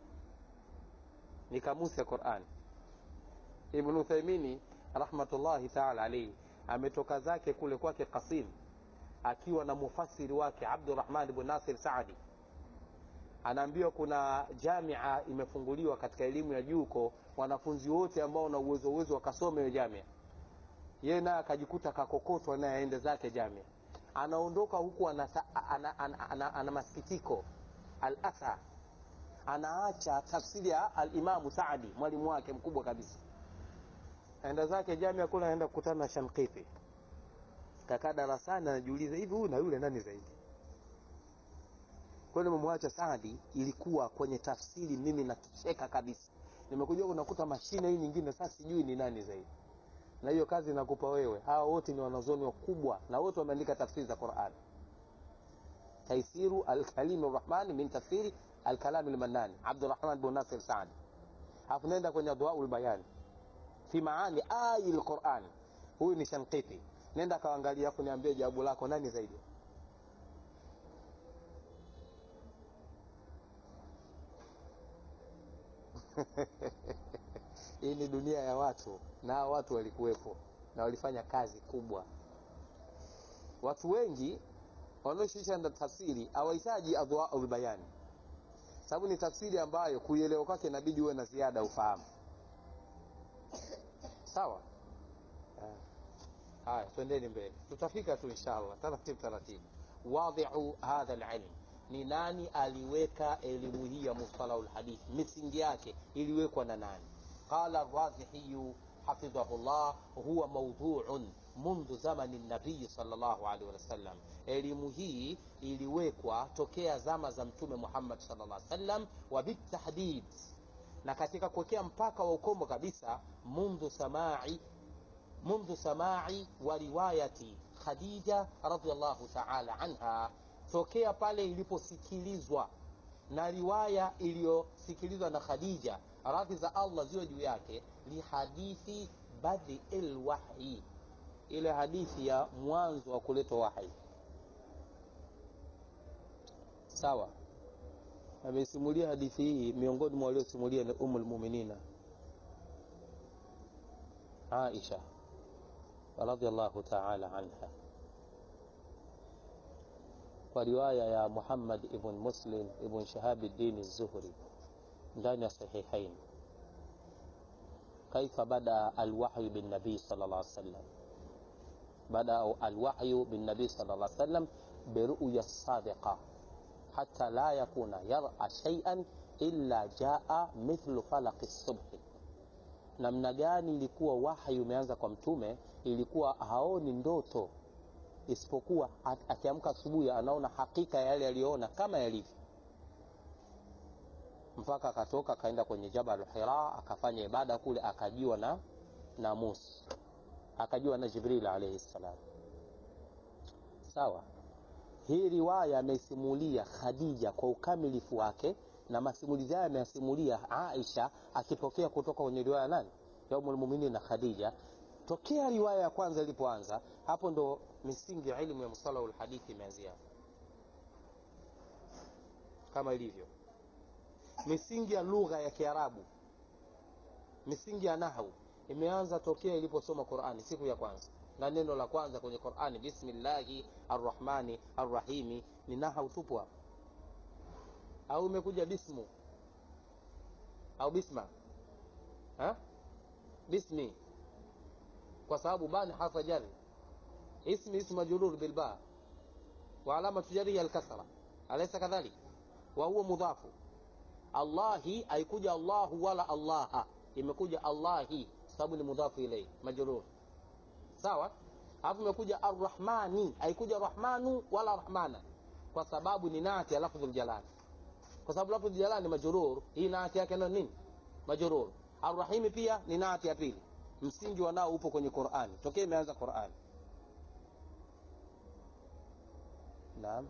ni kamusi ya quran ibn uthaimini rahmatullahi taala alaihi ametoka zake kule kwake qasim akiwa na mufasiri wake abdurahman ibn nasir saadi anaambiwa kuna jamia imefunguliwa katika elimu ya juu huko wanafunzi wote ambao wana uwezo uwezo wakasome hiyo jamia yeye naye akajikuta kakokotwa naye aende zake jamia anaondoka huku ana, ana, ana, ana, ana masikitiko alatha anaacha tafsiri ya alimamu saadi mwalimu wake mkubwa kabisa aenda zake jamia kule anaenda kukutana na shankithi kakaa darasani anajiuliza hivi huyu na yule nani zaidi kweli memwacha Saadi ilikuwa kwenye tafsiri, mimi natosheka kabisa. nimekuja unakuta mashine hii nyingine sasa sijui ni nani zaidi na hiyo kazi nakupa wewe hawa wote ni wanazoni wakubwa na wote wameandika tafsiri za quran taisiru alkalimi rahmani min tafsiri alkalami lmannani abdurahman bnu nasir saadi alafu nenda kwenye adwaul bayani fi maani ayi lquran huyu ni shankiti nenda kaangalia afu niambie jawabu lako nani zaidi hii ni dunia ya watu na hawa watu walikuwepo na walifanya kazi kubwa watu wengi wanaoshirikisha na tafsiri hawahitaji adwaul bayani sababu ni tafsiri ambayo kuielewa kwake inabidi uwe na ziada ufahamu sawa haya twendeni mbele tutafika tu inshallah taratibu taratibu wadhiu hadha lilm ni nani aliweka elimu hii ya mustalahu lhadithi misingi yake iliwekwa na nani qala razihiyu حفظه الله هو موضوع منذ زمن النبي صلى الله عليه وسلم elimu hii iliwekwa tokea zama za mtume muhammad sallallahu alaihi wasallam wa bitahdid na katika kuwekea mpaka wa ukomo kabisa mundhu samai mundhu samai wa riwayati khadija radiallahu taala anha tokea pale iliposikilizwa na riwaya iliyosikilizwa na khadija radhi za allah ziwe juu yake lihadithi badi lwahyi ile hadithi ya mwanzo wa kuletwa wahyi sawa amesimulia hadithi hii miongoni mwa waliosimulia ni umu lmuminina aisha radiallahu taala anha kwa riwaya ya muhammad ibn muslim ibn shahabi dini zuhri ndani ya sahihain kaifa bada alwahyu binnabii sala llah sallam bada alwahyu binnabii sala llah sallam biruya sadiqa hata la yakuna yara shaian illa jaa mithlu falaqi subhi namna gani ilikuwa wahyi umeanza kwa mtume ilikuwa haoni ndoto isipokuwa akiamka asubuhi anaona hakika ya yale yaliyoona kama yalivyo mpaka akatoka akaenda kwenye jabal hira akafanya ibada kule akajiwa na na musa akajiwa na jibril alaihi ssalam sawa hii riwaya ameisimulia khadija kwa ukamilifu wake na masimulizi hayo ameyasimulia aisha akipokea kutoka kwenye riwaya nani ya umulmuminin na khadija tokea riwaya ya kwanza ilipoanza hapo ndo misingi ya ilmu ya mustalahu lhadithi imeanzia kama ilivyo misingi ya lugha ya kiarabu misingi ya nahau imeanza tokea iliposoma qurani siku ya kwanza na neno la kwanza kwenye qurani bismillahi arrahmani arrahimi ni nahau tupu hapo au imekuja bismu au bisma ha? bismi kwa sababu bani harfa jari ismi ismu majrur bilba wa alamatu jarihi alkasra alaysa kadhalik wa huwa mudhafu allahi haikuja allahu wala allaha imekuja allahi sababu ni mudhafu ilaihi majrur sawa alafu imekuja arrahmani haikuja rahmanu wala rahmana kwa sababu ni nati ya lafdhu ljalali kwa sababu lafdhu ljalali ni majrur hii nati yake ndio nini majrur arrahimi pia ni nati ya pili msingi wanao upo kwenye qurani tokea imeanza qurani naam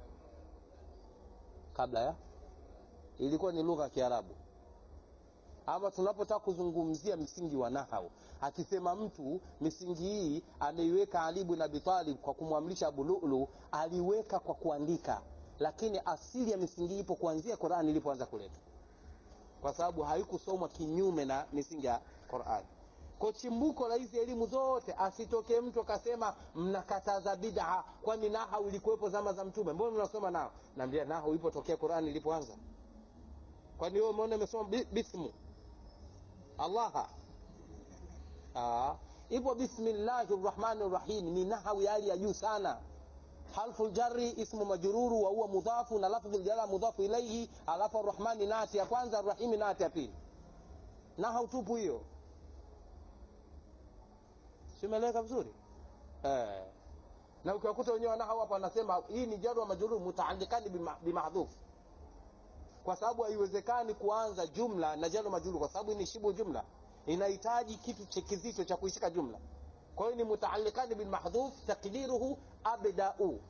kabla ya ilikuwa ni lugha ya kiarabu ama tunapotaka kuzungumzia msingi wa nahau akisema mtu misingi hii ameiweka ali bin abi talib kwa kumwamrisha abu lulu aliweka kwa kuandika lakini asili ya misingi hii ipo kuanzia qurani ilipoanza kuletwa kwa sababu haikusomwa kinyume na misingi ya qurani kwa chimbuko la hizi elimu zote asitokee mtu akasema mnakataza bid'a kwani nahau ilikuwepo zama za mtume mbona mnasoma nao naambia nahau ipo tokea qurani ilipoanza kwani wewe umeona imesoma bismu allaha ipo bismillahi rrahmani rrahim ni nahau ya hali ya juu sana harfu ljari ismu majruru wa huwa mudhafu na lafdhu ljala mudhafu ilaihi alafu arrahmani nati ya kwanza arrahimi nati ya pili nahau tupu hiyo simeleka vizuri eh. na ukiwakuta wenyewe wanahau hapa wanasema hii ni jaru wa majruru mutaalikani bimahdhuf kwa sababu haiwezekani kuanza jumla na jalo majulu kwa sababu ni shibu jumla inahitaji kitu che- kizito cha kuishika jumla kwa hiyo ni mutaalikani bilmahdhuf takdiruhu abdau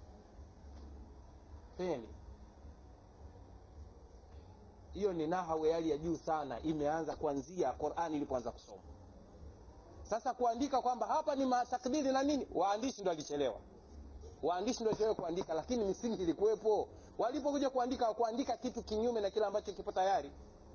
feli hiyo ni nahawu ya hali ya juu sana imeanza kuanzia qurani ilipoanza kusoma sasa kuandika kwamba hapa ni matakdiri na nini waandishi ndo alichelewa waandishi ndo walichelewa kuandika lakini misingi ilikuwepo walipokuja kuandika kuandika kitu kinyume na kile ambacho kipo tayari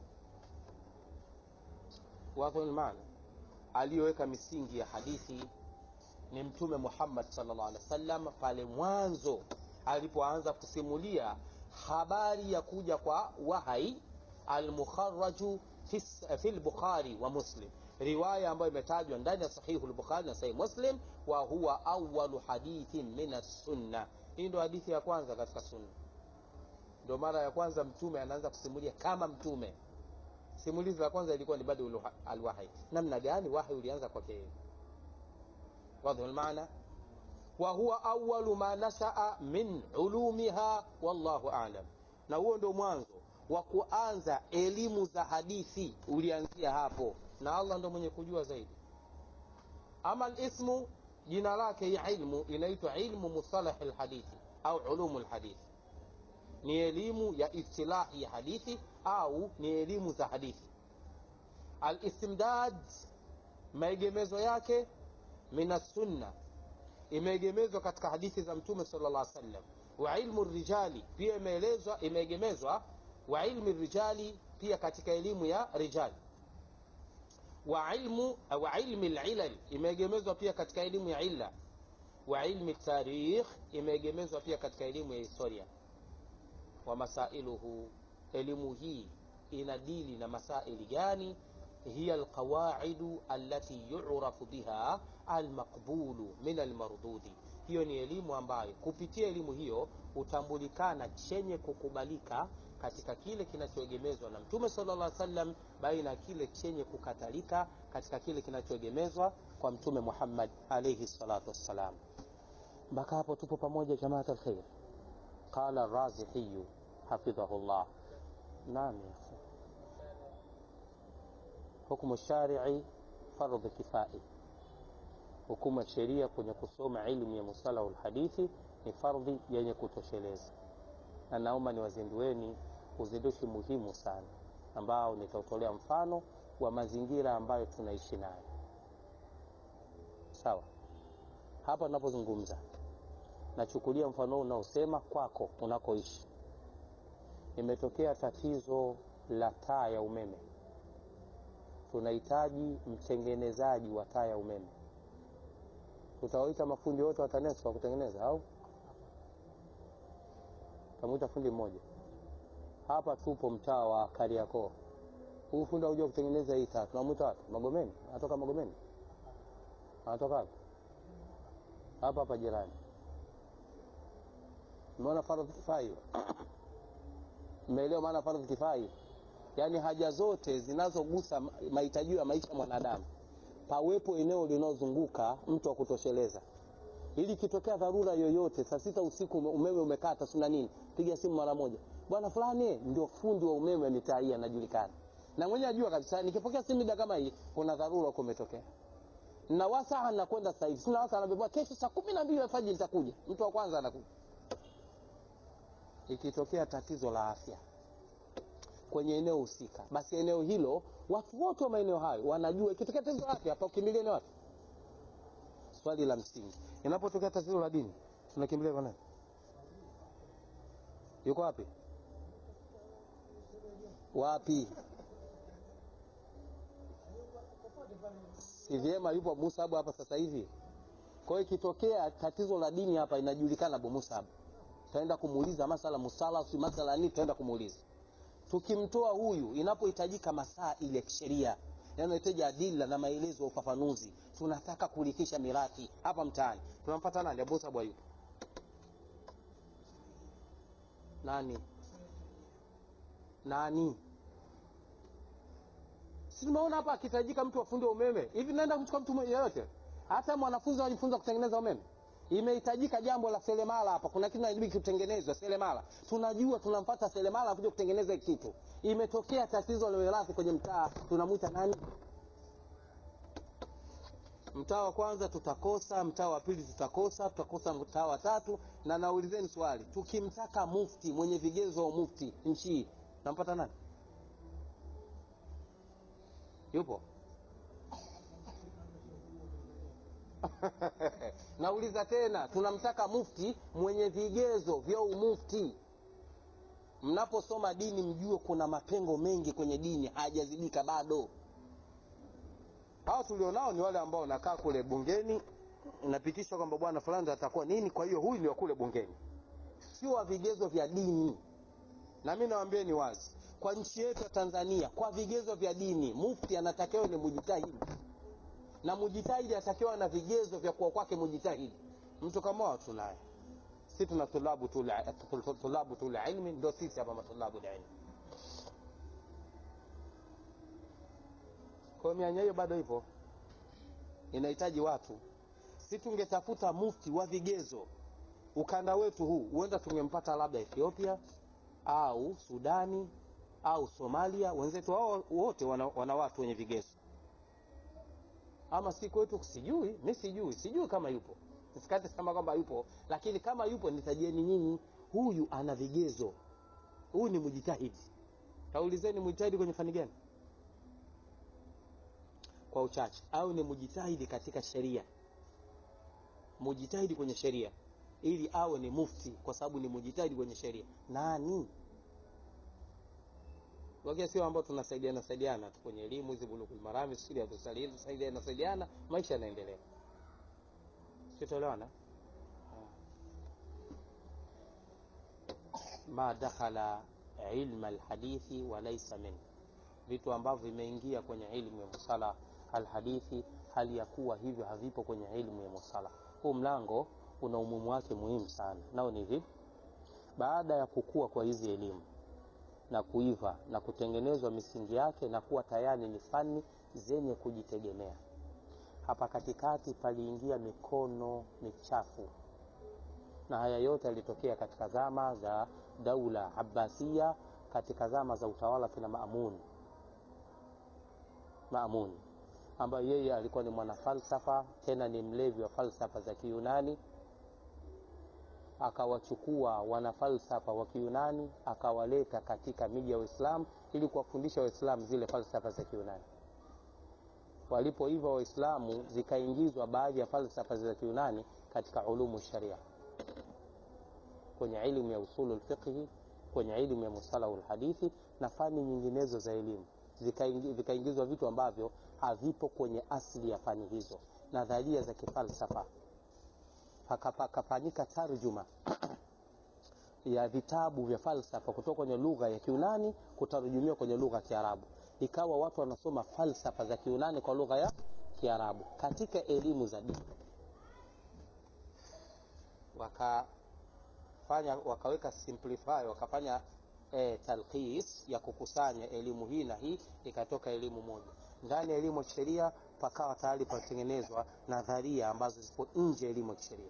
wadhul maana aliyoweka misingi ya hadithi ni mtume muhammad salllah alih wa sallam pale mwanzo alipoanza kusimulia habari ya kuja kwa wahai almukharaju fi fi lbukhari wa muslim riwaya ambayo imetajwa ndani ya sahihu lbukhari na sahihi muslim wa huwa awalu hadithin min assunna hii ndo hadithi ya kwanza katika sunna ndo mara ya kwanza mtume anaanza kusimulia kama mtume simulizi la kwanza ilikuwa ni badu alwahi namna gani wahi ulianza kwake yeye wadhu lmaana wa huwa awalu ma nashaa min ulumiha wallahu alam na huo ndo mwanzo wa kuanza elimu za hadithi ulianzia hapo na allah ndo mwenye kujua zaidi ama lismu jina lake ya ilmu inaitwa ilmu mustalahi lhadithi au ulumu lhadithi ni elimu ya istilahi ya hadithi au ni elimu za hadithi alistimdad maegemezo yake min assunna imeegemezwa katika hadithi za mtume sala llah sallam wa ilmu rijali pia imeelezwa imeegemezwa wa ilmi rijali pia katika elimu ya rijali wa ilmu wa ilmi lilal imeegemezwa pia katika elimu ya illa wa ilmi tarikh imeegemezwa pia katika elimu ya historia wa masailuhu elimu hii inadili na masaili gani hiya alqawaidu allati yurafu biha almaqbulu min almardudi hiyo ni elimu ambayo kupitia elimu hiyo hutambulikana chenye kukubalika katika kile kinachoegemezwa na mtume sala llah sallam baina ya kile chenye kukatalika katika kile kinachoegemezwa kwa mtume muhammad alaihi salatu wassalam mpaka hapo tupo pamoja jamaat alkhair qala razihiyu hafidhahu llah naam ya akhi hukmu sharii fardhi kifai hukumu ya sheria kwenye kusoma ilmu ya musalahu lhadithi ni fardhi yenye kutosheleza na naomba niwazindueni uzindushi muhimu sana ambao nitautolea mfano wa mazingira ambayo tunaishi nayo sawa hapa tunapozungumza nachukulia mfano huu unaosema kwako unakoishi imetokea tatizo la taa ya umeme tunahitaji mtengenezaji wa taa ya umeme tutawaita mafundi wote wa TANESCO wa kutengeneza au tamwita fundi mmoja hapa tupo mtaa wa Kariakoo huu fundi auja kutengeneza hii taa tunamwita wapi Magomeni anatoka Magomeni anatoka wapi hapa hapa jirani umeona fardhu kifai mmeelewa maana fardhu kifai yaani haja zote zinazogusa mahitaji ya maisha ya mwanadamu pawepo eneo linalozunguka mtu wa kutosheleza ili kitokea dharura yoyote saa sita usiku umeme umekata sina nini piga simu mara moja bwana fulani ndio fundi wa umeme mitaa hii anajulikana na mwenye ajua kabisa nikipokea simu mida kama hii kuna dharura huko umetokea na wasaa nakwenda sasa hivi sina wasaa anabebwa kesho saa kumi na mbili alfajiri nitakuja mtu wa kwanza anakuja ikitokea tatizo la afya kwenye eneo husika basi eneo hilo watu wote wa maeneo hayo wanajua ikitokea tatizo la afya hapa ukimbilia ni wapi swali la msingi inapotokea tatizo la dini tunakimbilia kwa nani yuko wapi wapi si vyema yupo Abu Musab hapa sasa hivi kwa hiyo ikitokea tatizo la dini hapa inajulikana Abu Musab tutaenda kumuuliza masala musala si masala nini tutaenda kumuuliza tukimtoa huyu inapohitajika masaa ile ya kisheria yanayohitaji adila na maelezo ya ufafanuzi tunataka kulikisha mirathi hapa mtaani tunampata nani Abu Musab yupo nani nani si tumeona hapa akihitajika mtu afunde umeme hivi naenda kumchukua mtu yeyote hata mwanafunzi anajifunza kutengeneza umeme imehitajika jambo la selemala hapa kuna kitu inabidi kutengenezwa selemala tunajua tunampata selemala kuja kutengeneza kitu imetokea tatizo la mirathi kwenye mtaa tunamwita nani mtaa wa kwanza tutakosa mtaa wa pili tutakosa tutakosa mtaa wa tatu na naulizeni swali tukimtaka mufti mwenye vigezo wa mufti nchi hii nampata nani yupo nauliza tena tunamtaka mufti mwenye vigezo vya umufti mnaposoma dini mjue kuna mapengo mengi kwenye dini hayajazibika bado hao tulionao ni wale ambao wanakaa kule bungeni inapitishwa kwamba bwana fulani atakuwa nini kwa hiyo huyu ni wa kule bungeni sio wa vigezo vya dini na mi nawambieni wazi kwa nchi yetu ya tanzania kwa vigezo vya dini mufti anatakiwa ni mujitahidi na mujitahidi atakiwa na vigezo vya kuwa kwake mujitahidi mtu kama wao tunaye si tuna tulabu tu la- tulabu tu la ilmi ndio sisi hapa matulabu la ilmi kwa hiyo mianya hiyo bado ipo inahitaji watu si tungetafuta mufti wa vigezo ukanda wetu huu huenda tungempata labda ethiopia au sudani au somalia wenzetu hao wote wana, wana watu wenye vigezo ama si kwetu sijui mi sijui sijui kama yupo sikati sema kwamba yupo lakini kama yupo nitajieni nyinyi huyu ana vigezo huyu ni mjitahidi taulizeni mjitahidi kwenye fani gani kwa uchache au ni mjitahidi katika sheria mujitahidi kwenye sheria ili awe ni mufti kwa sababu ni mujitahidi kwenye sheria nani wakia sio ambao tunasaidiana saidiana tu kwenye elimu hizi bulugul marami siri tusaidiana saidiana maisha yanaendelea sitoelewana ma dakhala ilma alhadithi wa laysa min vitu ambavyo vimeingia kwenye ilmu ya musala alhadithi hali ya kuwa hivyo havipo kwenye ilmu ya musala huu mlango una umuhimu wake muhimu sana nao ni vipi baada ya kukua kwa hizi elimu na kuiva na kutengenezwa misingi yake na kuwa tayari ni fani zenye kujitegemea hapa katikati paliingia mikono michafu na haya yote yalitokea katika zama za daula abbasia katika zama za utawala kina maamun maamun ambayo yeye alikuwa ni mwanafalsafa tena ni mlevi wa falsafa za kiyunani akawachukua wanafalsafa wa kiyunani akawaleta katika miji ya uislamu ili kuwafundisha waislamu zile falsafa za kiyunani walipoiva waislamu zikaingizwa baadhi ya falsafa za kiyunani katika ulumu sharia kwenye ilmu ya usulu lfiqhi kwenye ilmu ya musalahu lhadithi na fani nyinginezo za elimu vikaingizwa vitu ambavyo havipo kwenye asili ya fani hizo nadharia za kifalsafa pakafanyika tarjuma ya vitabu vya falsafa kutoka kwenye lugha ya kiunani kutarujumiwa kwenye lugha ya kiarabu ikawa watu wanasoma falsafa za kiunani kwa lugha ya kiarabu katika elimu za dini wakafanya wakaweka simplify wakafanya e, talkhis ya kukusanya elimu hii na hii ikatoka elimu moja ndani ya elimu ya kisheria pakawa tayari patengenezwa nadharia ambazo zipo nje ya elimu ya kisheria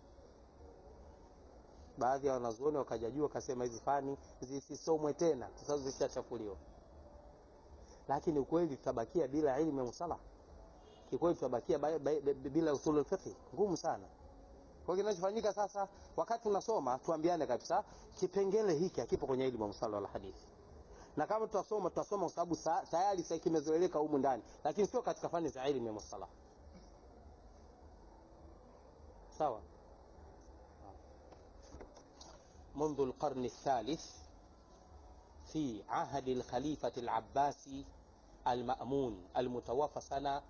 baadhi ya wanazuoni wakajajua wakasema hizi fani zisisomwe tena kwa sababu zishachafuliwa lakini ukweli tutabakia bila elimu ya musala kikweli tutabakia bila usulu lfiqhi ngumu sana kwa kinachofanyika sasa wakati tunasoma tuambiane kabisa kipengele hiki hakipo kwenye elimu ya musala wala hadithi na kama tutasoma tutasoma kwa sababu tayari sasa kimezoeleka humu ndani lakini sio katika fani za elimu ya musala sawa منذ القرن الثالث في عهد الخليفة العباسي المأمون المتوفى سنة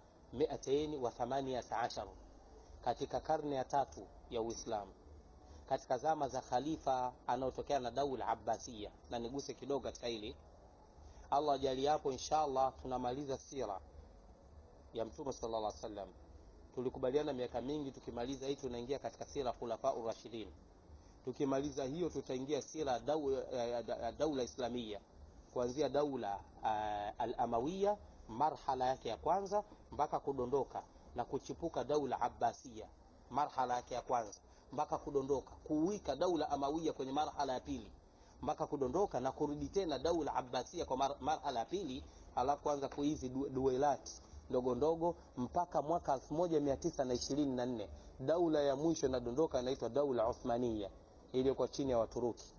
218 katika karne ya tatu ya Uislamu katika zama za khalifa anaotokea na daula Abbasia, na niguse kidogo katika hili. Allah ajali hapo, inshallah tunamaliza sira ya Mtume sallallahu alaihi wasallam. Tulikubaliana miaka mingi, tukimaliza hii tunaingia katika sira khulafa urashidin. Tukimaliza hiyo tutaingia sira daula, daula islamia kuanzia daula uh, al-Amawiya marhala yake ya kwanza mpaka kudondoka na kuchipuka daula Abbasia marhala yake ya kwanza mpaka kudondoka kuwika daula amawia kwenye marhala ya pili mpaka kudondoka na kurudi tena daula abbasia kwa mar, marhala ya pili alafu kuanza kuhizi du, duelati ndogo ndogo mpaka mwaka 1924 daula ya mwisho inadondoka inaitwa daula uthmania iliyokuwa chini ya waturuki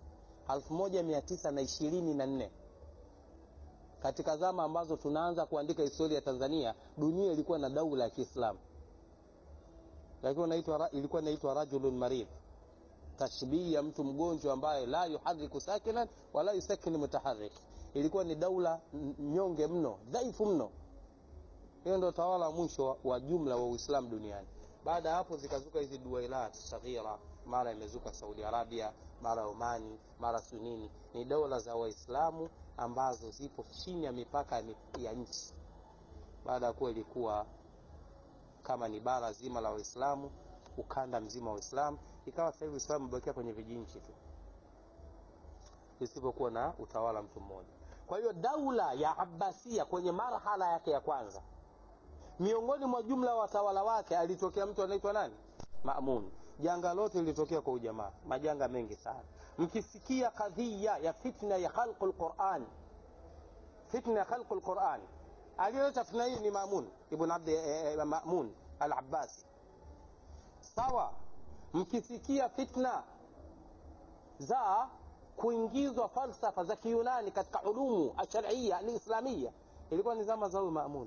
1924 katika zama ambazo tunaanza kuandika historia ya tanzania dunia ilikuwa na daula ya kiislamu lakini inaitwa ilikuwa inaitwa rajulun marid tashbihi ya mtu mgonjwa ambaye la yuhariku sakinan wala yusakini mutaharik ilikuwa ni daula nyonge mno dhaifu mno hiyo ndio utawala wa mwisho wa jumla wa uislamu duniani baada ya hapo zikazuka hizi duailat saghira mara imezuka saudi arabia mara omani mara sunini ni dola za waislamu ambazo zipo chini ya mipaka ya nchi baada ya kuwa ilikuwa kama ni bara zima la waislamu ukanda mzima wa uislamu ikawa sasa hivi uislamu umebakia kwenye vijinchi tu isipokuwa na utawala mtu mmoja kwa hiyo daula ya abbasia kwenye marhala yake ya kwanza miongoni mwa jumla wa watawala wake alitokea mtu anaitwa nani mamun janga lote lilitokea kwa ujamaa majanga mengi sana mkisikia kadhia ya fitna ya khalqu lquran fitna ya khalqu lquran aliyoleta fitna hii ni mamun ibn abdi eh, eh, mamun al abbasi sawa mkisikia fitna za kuingizwa falsafa za kiyunani katika ulumu asharia alislamia ilikuwa ni zama za huyu mamun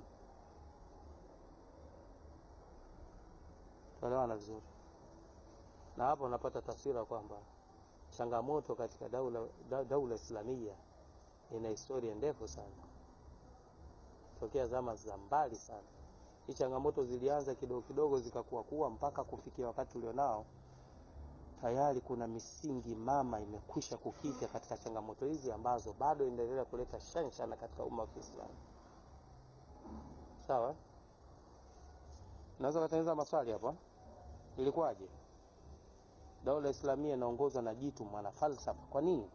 tuelewana vizuri na hapo unapata taswira kwamba changamoto katika daula, da, daula islamia ina historia ndefu sana tokea zama za mbali sana hii changamoto zilianza kidogo kidogo zikakuwa kuwa mpaka kufikia wakati ulionao tayari kuna misingi mama imekwisha kukita katika changamoto hizi ambazo bado inaendelea kuleta shanshana katika umma wa kiislamu sawa naweza katengeneza maswali hapa ilikuwaje daula islamia inaongozwa na jitu mwana falsafa kwa nini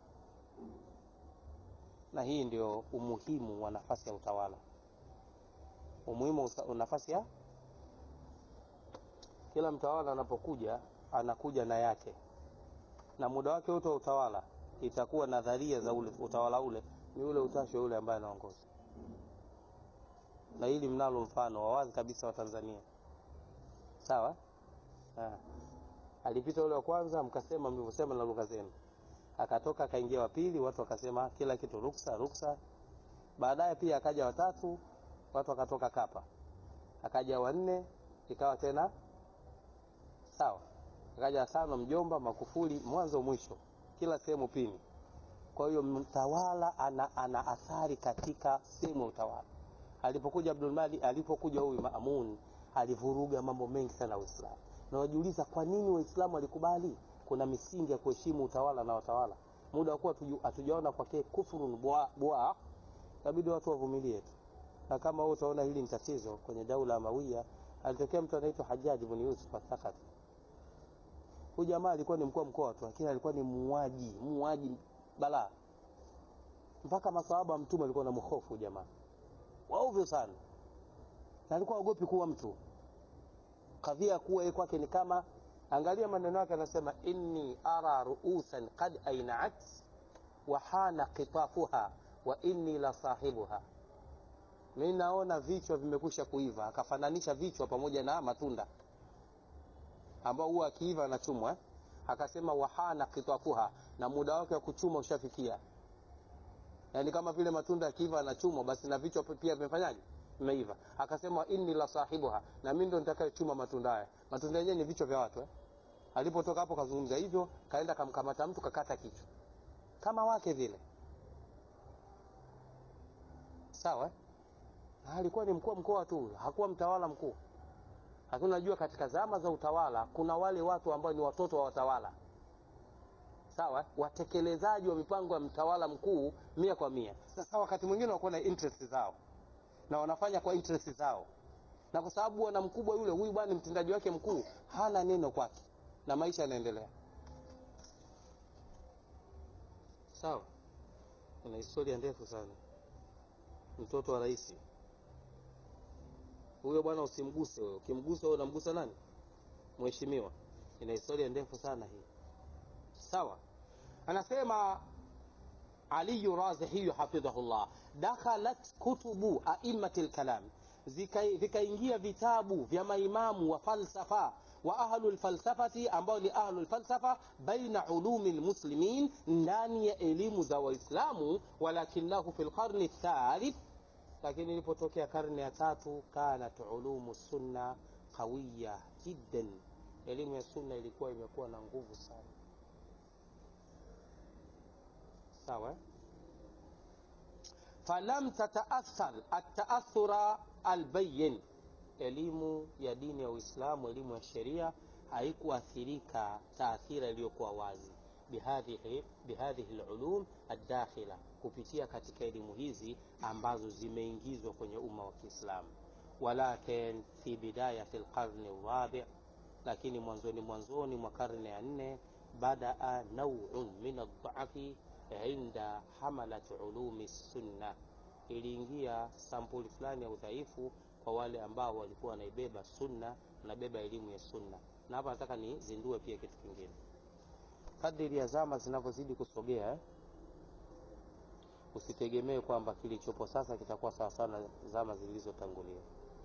na hii ndio umuhimu wa nafasi ya utawala umuhimu wa nafasi ya kila mtawala anapokuja anakuja na yake na muda wake wote wa utawala itakuwa nadharia za ule utawala ule ni ule utashi wa ule ambaye anaongoza na hili mnalo mfano wa wazi kabisa wa tanzania sawa ha. alipita ule wa kwanza mkasema mlivyosema na lugha zenu akatoka akaingia wa pili watu wakasema kila kitu ruksa ruksa baadaye pia akaja watatu watu wakatoka kapa akaja wanne ikawa tena sawa akaja tano mjomba makufuli mwanzo mwisho kila sehemu pini kwa hiyo mtawala ana, ana athari katika sehemu ya utawala alipokuja abdulmali alipokuja huyu maamun alivuruga mambo mengi sana uislamu na wajiuliza kwa nini waislamu walikubali kuna misingi ya kuheshimu utawala na watawala muda wa kuwa hatujaona kwake kufurun bwa inabidi watu wavumilie tu na kama wewe utaona hili ni tatizo kwenye daula ya mawia alitokea mtu anaitwa hajaji ibn yusuf athakati huyu jamaa alikuwa ni mkuu wa mkoa tu lakini alikuwa ni muuaji muuaji balaa mpaka masahaba wa mtume alikuwa na mhofu jamaa waovyo sana na alikuwa aogopi kuwa mtu kadhia ya kuwa yeye kwake ni kama angalia maneno yake anasema inni ara ruusan qad ainaat wa hana qitafuha wa inni la sahibuha mi naona vichwa vimekwisha kuiva akafananisha vichwa pamoja na matunda ambao huwa akiiva anachumwa eh? akasema wahana kitafuha na muda wake wa kuchuma ushafikia yaani kama vile matunda yakiiva anachumwa basi na vichwa pia vimefanyaje vimeiva akasema inni la sahibuha na mi ndo nitakayochuma matunda haya matunda yenyewe ni vichwa vya watu eh? alipotoka hapo kazungumza hivyo kaenda kamkamata mtu kakata kichwa kama wake vile sawa eh? na alikuwa ni mkuu wa mkoa tu hakuwa mtawala mkuu lakini unajua katika zama za utawala kuna wale watu ambao ni watoto wa watawala sawa watekelezaji wa mipango ya mtawala mkuu mia kwa mia sasa wakati mwingine wanakuwa na interest zao na wanafanya kwa interest zao na kwa sababu wana mkubwa yule huyu bwana mtendaji wake mkuu hana neno kwake na maisha yanaendelea sawa kuna historia ndefu sana mtoto wa rais huyo bwana usimguse huyo ukimgusa huyo unamgusa nani mheshimiwa ina historia ndefu sana hii sawa anasema aliyu razihiyu hafidhahullah dakhalat kutubu aimati lkalam vikaingia vitabu vya maimamu wa falsafa wa ahlu lfalsafati ambao ni ahlu lfalsafa baina ulumi lmuslimin ndani ya elimu za waislamu walakinahu fi lqarni thalith lakini ilipotokea karne ya tatu kanat ulumu sunna qawiya jiddan elimu ya sunna ilikuwa imekuwa na nguvu sana sawa falam tataathar ataathura albayin elimu ya dini ya uislamu elimu ya sheria haikuathirika taathira iliyokuwa wazi bihadhihi bihadhihi lulum addakhila kupitia katika elimu hizi ambazo zimeingizwa kwenye umma wa kiislamu walakin fi bidayati lqarni rabi lakini mwanzoni mwanzoni mwa karne ya nne badaa nauun min aldhafi inda hamalat ulumi sunna iliingia sampuli fulani ya udhaifu kwa wale ambao walikuwa wanaibeba sunna wanabeba elimu ya sunna na hapa nataka nizindue pia kitu kingine kadiri ya zama zinavyozidi kusogea eh? usitegemee kwamba kilichopo sasa kitakuwa sawasawa na zama zilizotangulia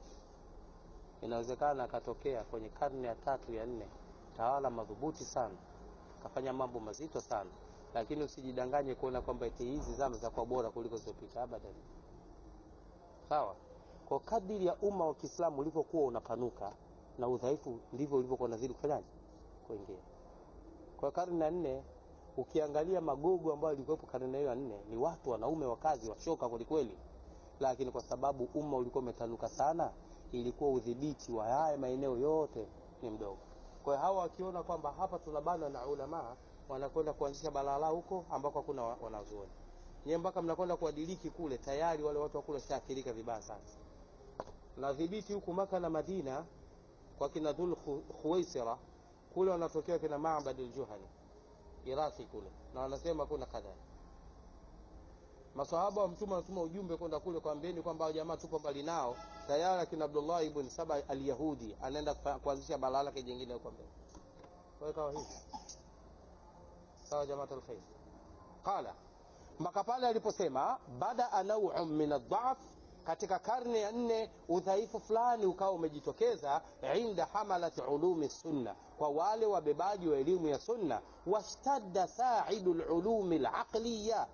inawezekana akatokea kwenye karne ya tatu ya nne tawala madhubuti sana akafanya mambo mazito sana lakini usijidanganye kuona kwamba eti hizi zama zitakuwa bora kuliko zilizopita abadan sawa kwa kadiri ya umma wa kiislamu ulivyokuwa unapanuka na udhaifu ndivyo ulivyokuwa unazidi kufanyaje kuingia kwa karne ya nne ukiangalia magogo ambayo yalikuwepo karne hiyo ya nne ni watu wanaume wakazi washoka kwelikweli lakini kwa sababu umma ulikuwa umetanuka sana ilikuwa udhibiti wa haya maeneo yote ni mdogo kwa hiyo hawa wakiona kwamba hapa tunabana na ulamaa wanakwenda kuanzisha balala huko ambako hakuna wanazuoni nyewe mpaka mnakwenda kuadiliki kule tayari wale watu wakule shaathirika vibaya sana na dhibiti huku maka na madina kwa kina dhul khuwaisira kule wanatokea kina mabad ljuhani iraki kule na wanasema kuna kadhari masahaba wa mtume wanatuma ujumbe kwenda kule kwambieni kwamba jamaa tupo mbali nao tayari akina abdullah ibn saba alyahudi anaenda kuanzisha balaa lake jingine huko mbele kwa hiyo kawa hivi sawa jamaatu lkhair qala mpaka pale aliposema badaa nauun min aldhaf katika karne ya nne udhaifu fulani ukawa umejitokeza inda hamalati ulumi sunna kwa wale wabebaji wa elimu ya sunna washtadda saidu lulumi laqliya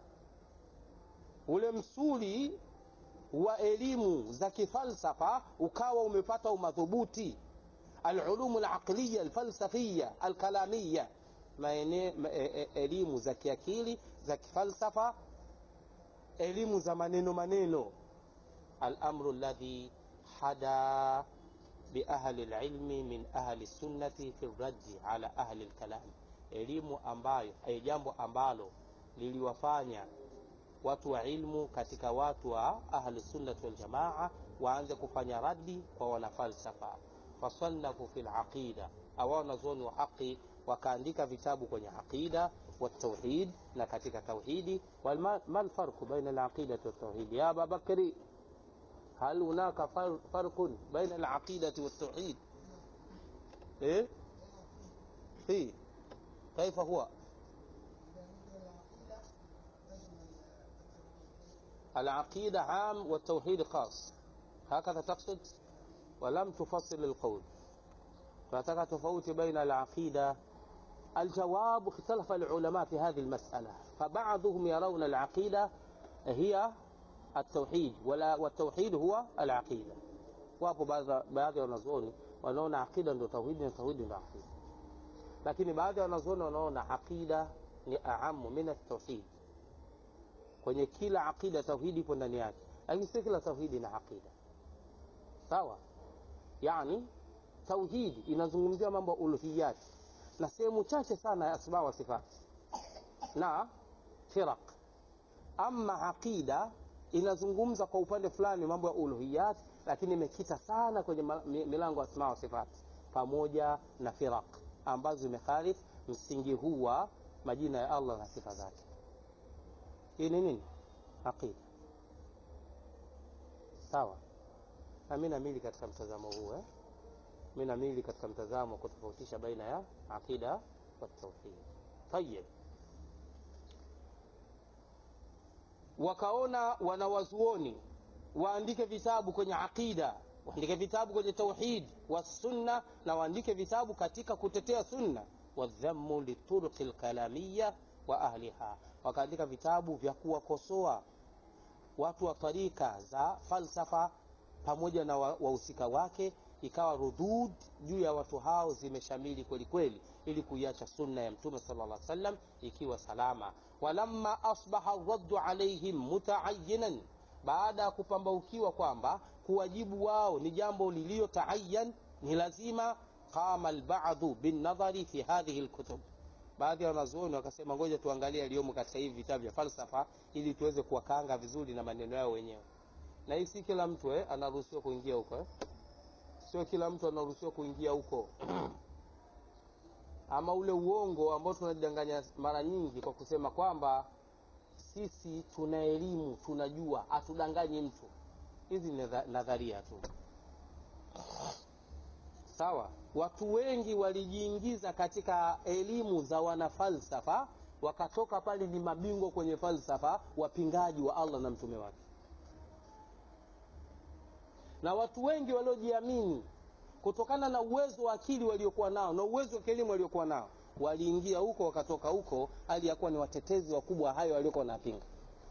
ule msuli wa elimu za kifalsafa ukawa umepata umadhubuti alulumu laqliya alfalsafiya alkalamiya maene, ma, e, e, elimu za kiakili za kifalsafa elimu za maneno maneno الأمر الذي حدا بأهل العلم من أهل السنة في الرد على أهل الكلام elimu ambayo eh, jambo ambalo liliwafanya watu wa ilmu katika watu wa ahli sunnati waljamaa waanze kufanya radi kwa wanafalsafa fasannafu fi laqida au wanazuoni wa haqi wakaandika vitabu kwenye aqida والتوحيد na katika tauhidi ما الفرق بين العقيدة والتوحيد يا أبا بكر هل هناك فرق بين العقيدة والتوحيد إيه في كيف هو العقيدة عام والتوحيد خاص هكذا تقصد ولم تفصل القول فتك تفوت بين العقيدة الجواب اختلف العلماء في هذه المسألة فبعضهم يرون العقيدة هي التوحيد ولا والتوحيد هو العقيدة wapo baadhi ya wanazuoni wanaona aqida ndio tauhidi na tauhidi ndio aqida lakini baadhi ya wanazuoni wanaona aqida ni aamu min atauhid kwenye kila aqida tauhidi ipo ndani yake lakini si kila tauhidi na aqida sawa yani tauhidi inazungumzia mambo ya uluhiyati na sehemu chache sana ya asma wa sifati na firaq ama aqida inazungumza kwa upande fulani mambo ya uluhiyat lakini imekita sana kwenye milango ya asma wa sifat pamoja na firaq ambazo zimekhalif msingi huu wa majina ya allah na sifa zake hii ni nini aqida sawa na mi namili katika mtazamo huu eh? mi namili katika mtazamo wa kutofautisha baina ya aqida wa tauhid tayib wakaona wanawazuoni waandike vitabu kwenye aqida waandike vitabu kwenye tauhid wa sunna na waandike vitabu katika kutetea sunna wadhammu lituruqi lkalamiya wa ahliha wakaandika vitabu vya kuwakosoa watu wa tarika za falsafa pamoja na wahusika wa wake ikawa rudud juu ya watu hao zimeshamili kweli kweli ili kuiacha sunna ya mtume sala llah sallam ikiwa salama walamma asbaha raddu alaihim mutaayinan baada ya kupambaukiwa kwamba kuwajibu wao ni jambo liliyotaayan ni lazima qama albadhu binnadhari fi hadhihi lkutub baadhi ya wanazuoni wakasema ngoja tuangalie yaliyomo katika hivi vitabu vya falsafa ili tuweze kuwakaanga vizuri na maneno yao wenyewe na hii si kila mtu eh, anaruhusiwa kuingia huko eh? sio kila mtu anaruhusiwa kuingia huko ama ule uongo ambao tunajidanganya mara nyingi kwa kusema kwamba sisi tuna elimu tunajua hatudanganyi mtu hizi ni nadharia tu sawa watu wengi walijiingiza katika elimu za wanafalsafa wakatoka pale ni mabingwa kwenye falsafa wapingaji wa allah na mtume wake na watu wengi waliojiamini kutokana na uwezo wa akili waliokuwa nao na uwezo wa kielimu waliokuwa nao waliingia huko wakatoka huko hali ya kuwa ni watetezi wakubwa hayo waliokuwa wanapinga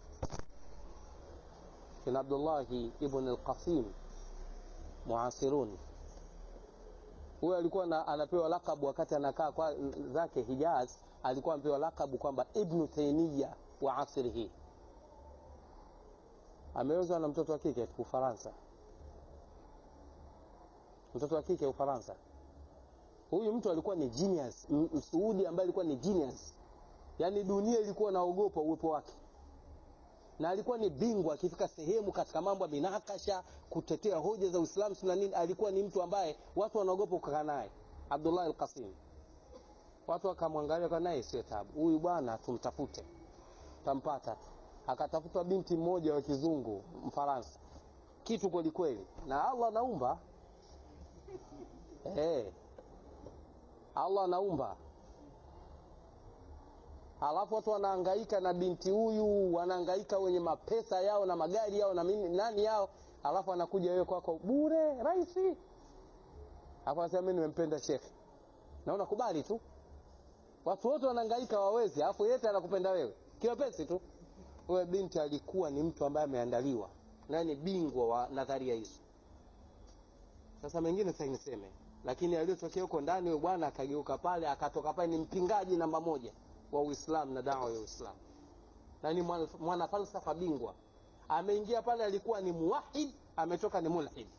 kina abdullahi ibn alqasim muasirun huyo alikuwa na, anapewa lakabu wakati anakaa kwa zake hijaz alikuwa anapewa lakabu kwamba ibnu taimiya wa asrihi ameozwa na mtoto wa kike ufaransa mtoto wa kike ufaransa huyu mtu alikuwa ni genius msuudi ambaye alikuwa ni genius yaani dunia ilikuwa naogopa uwepo wake na alikuwa ni bingwa akifika sehemu katika mambo ya minakasha kutetea hoja za uislamu na nini alikuwa ni mtu ambaye watu wanaogopa kukaa naye abdullah alqasim watu wakamwangalia kwa naye sio tabu huyu bwana tumtafute tampata akatafutwa binti mmoja wa kizungu mfaransa kitu kwelikweli na allah anaumba hey. allah anaumba alafu watu wanaangaika na binti huyu wanaangaika wenye mapesa yao na magari yao na mimi nani yao alafu anakuja wewe kwako bure rahisi alafu anasema mi nimempenda shekhe na unakubali tu watu wote wanaangaika wawezi alafu yete anakupenda wewe kiwepesi tu huyo binti alikuwa ni mtu ambaye ameandaliwa naye ni bingwa wa nadharia hizo sasa mengine sasa niseme lakini aliyotokea huko ndani huyo bwana akageuka pale akatoka pale ni mpingaji namba moja wa uislamu na dawa ya uislamu na ni mwana, mwana falsafa bingwa ameingia pale alikuwa ni muwahid ametoka ni mulhid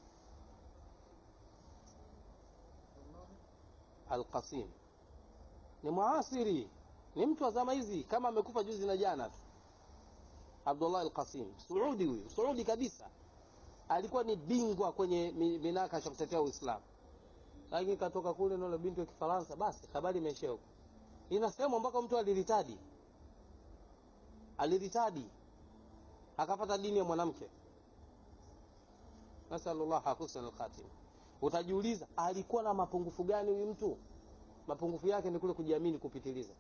alqasim ni muasiri ni mtu wa zama hizi kama amekufa juzi na jana tu abdullah alqasim suudi huyu suudi kabisa alikuwa ni bingwa kwenye minakasha kutetea uislamu lakini katoka kule nalo binti wa kifaransa basi habari imeishia huko inasemwa mpaka mtu aliritadi aliritadi akapata dini ya mwanamke nasalullah husna alkhatim utajiuliza alikuwa na mapungufu gani huyu mtu mapungufu yake ni kule kujiamini kupitiliza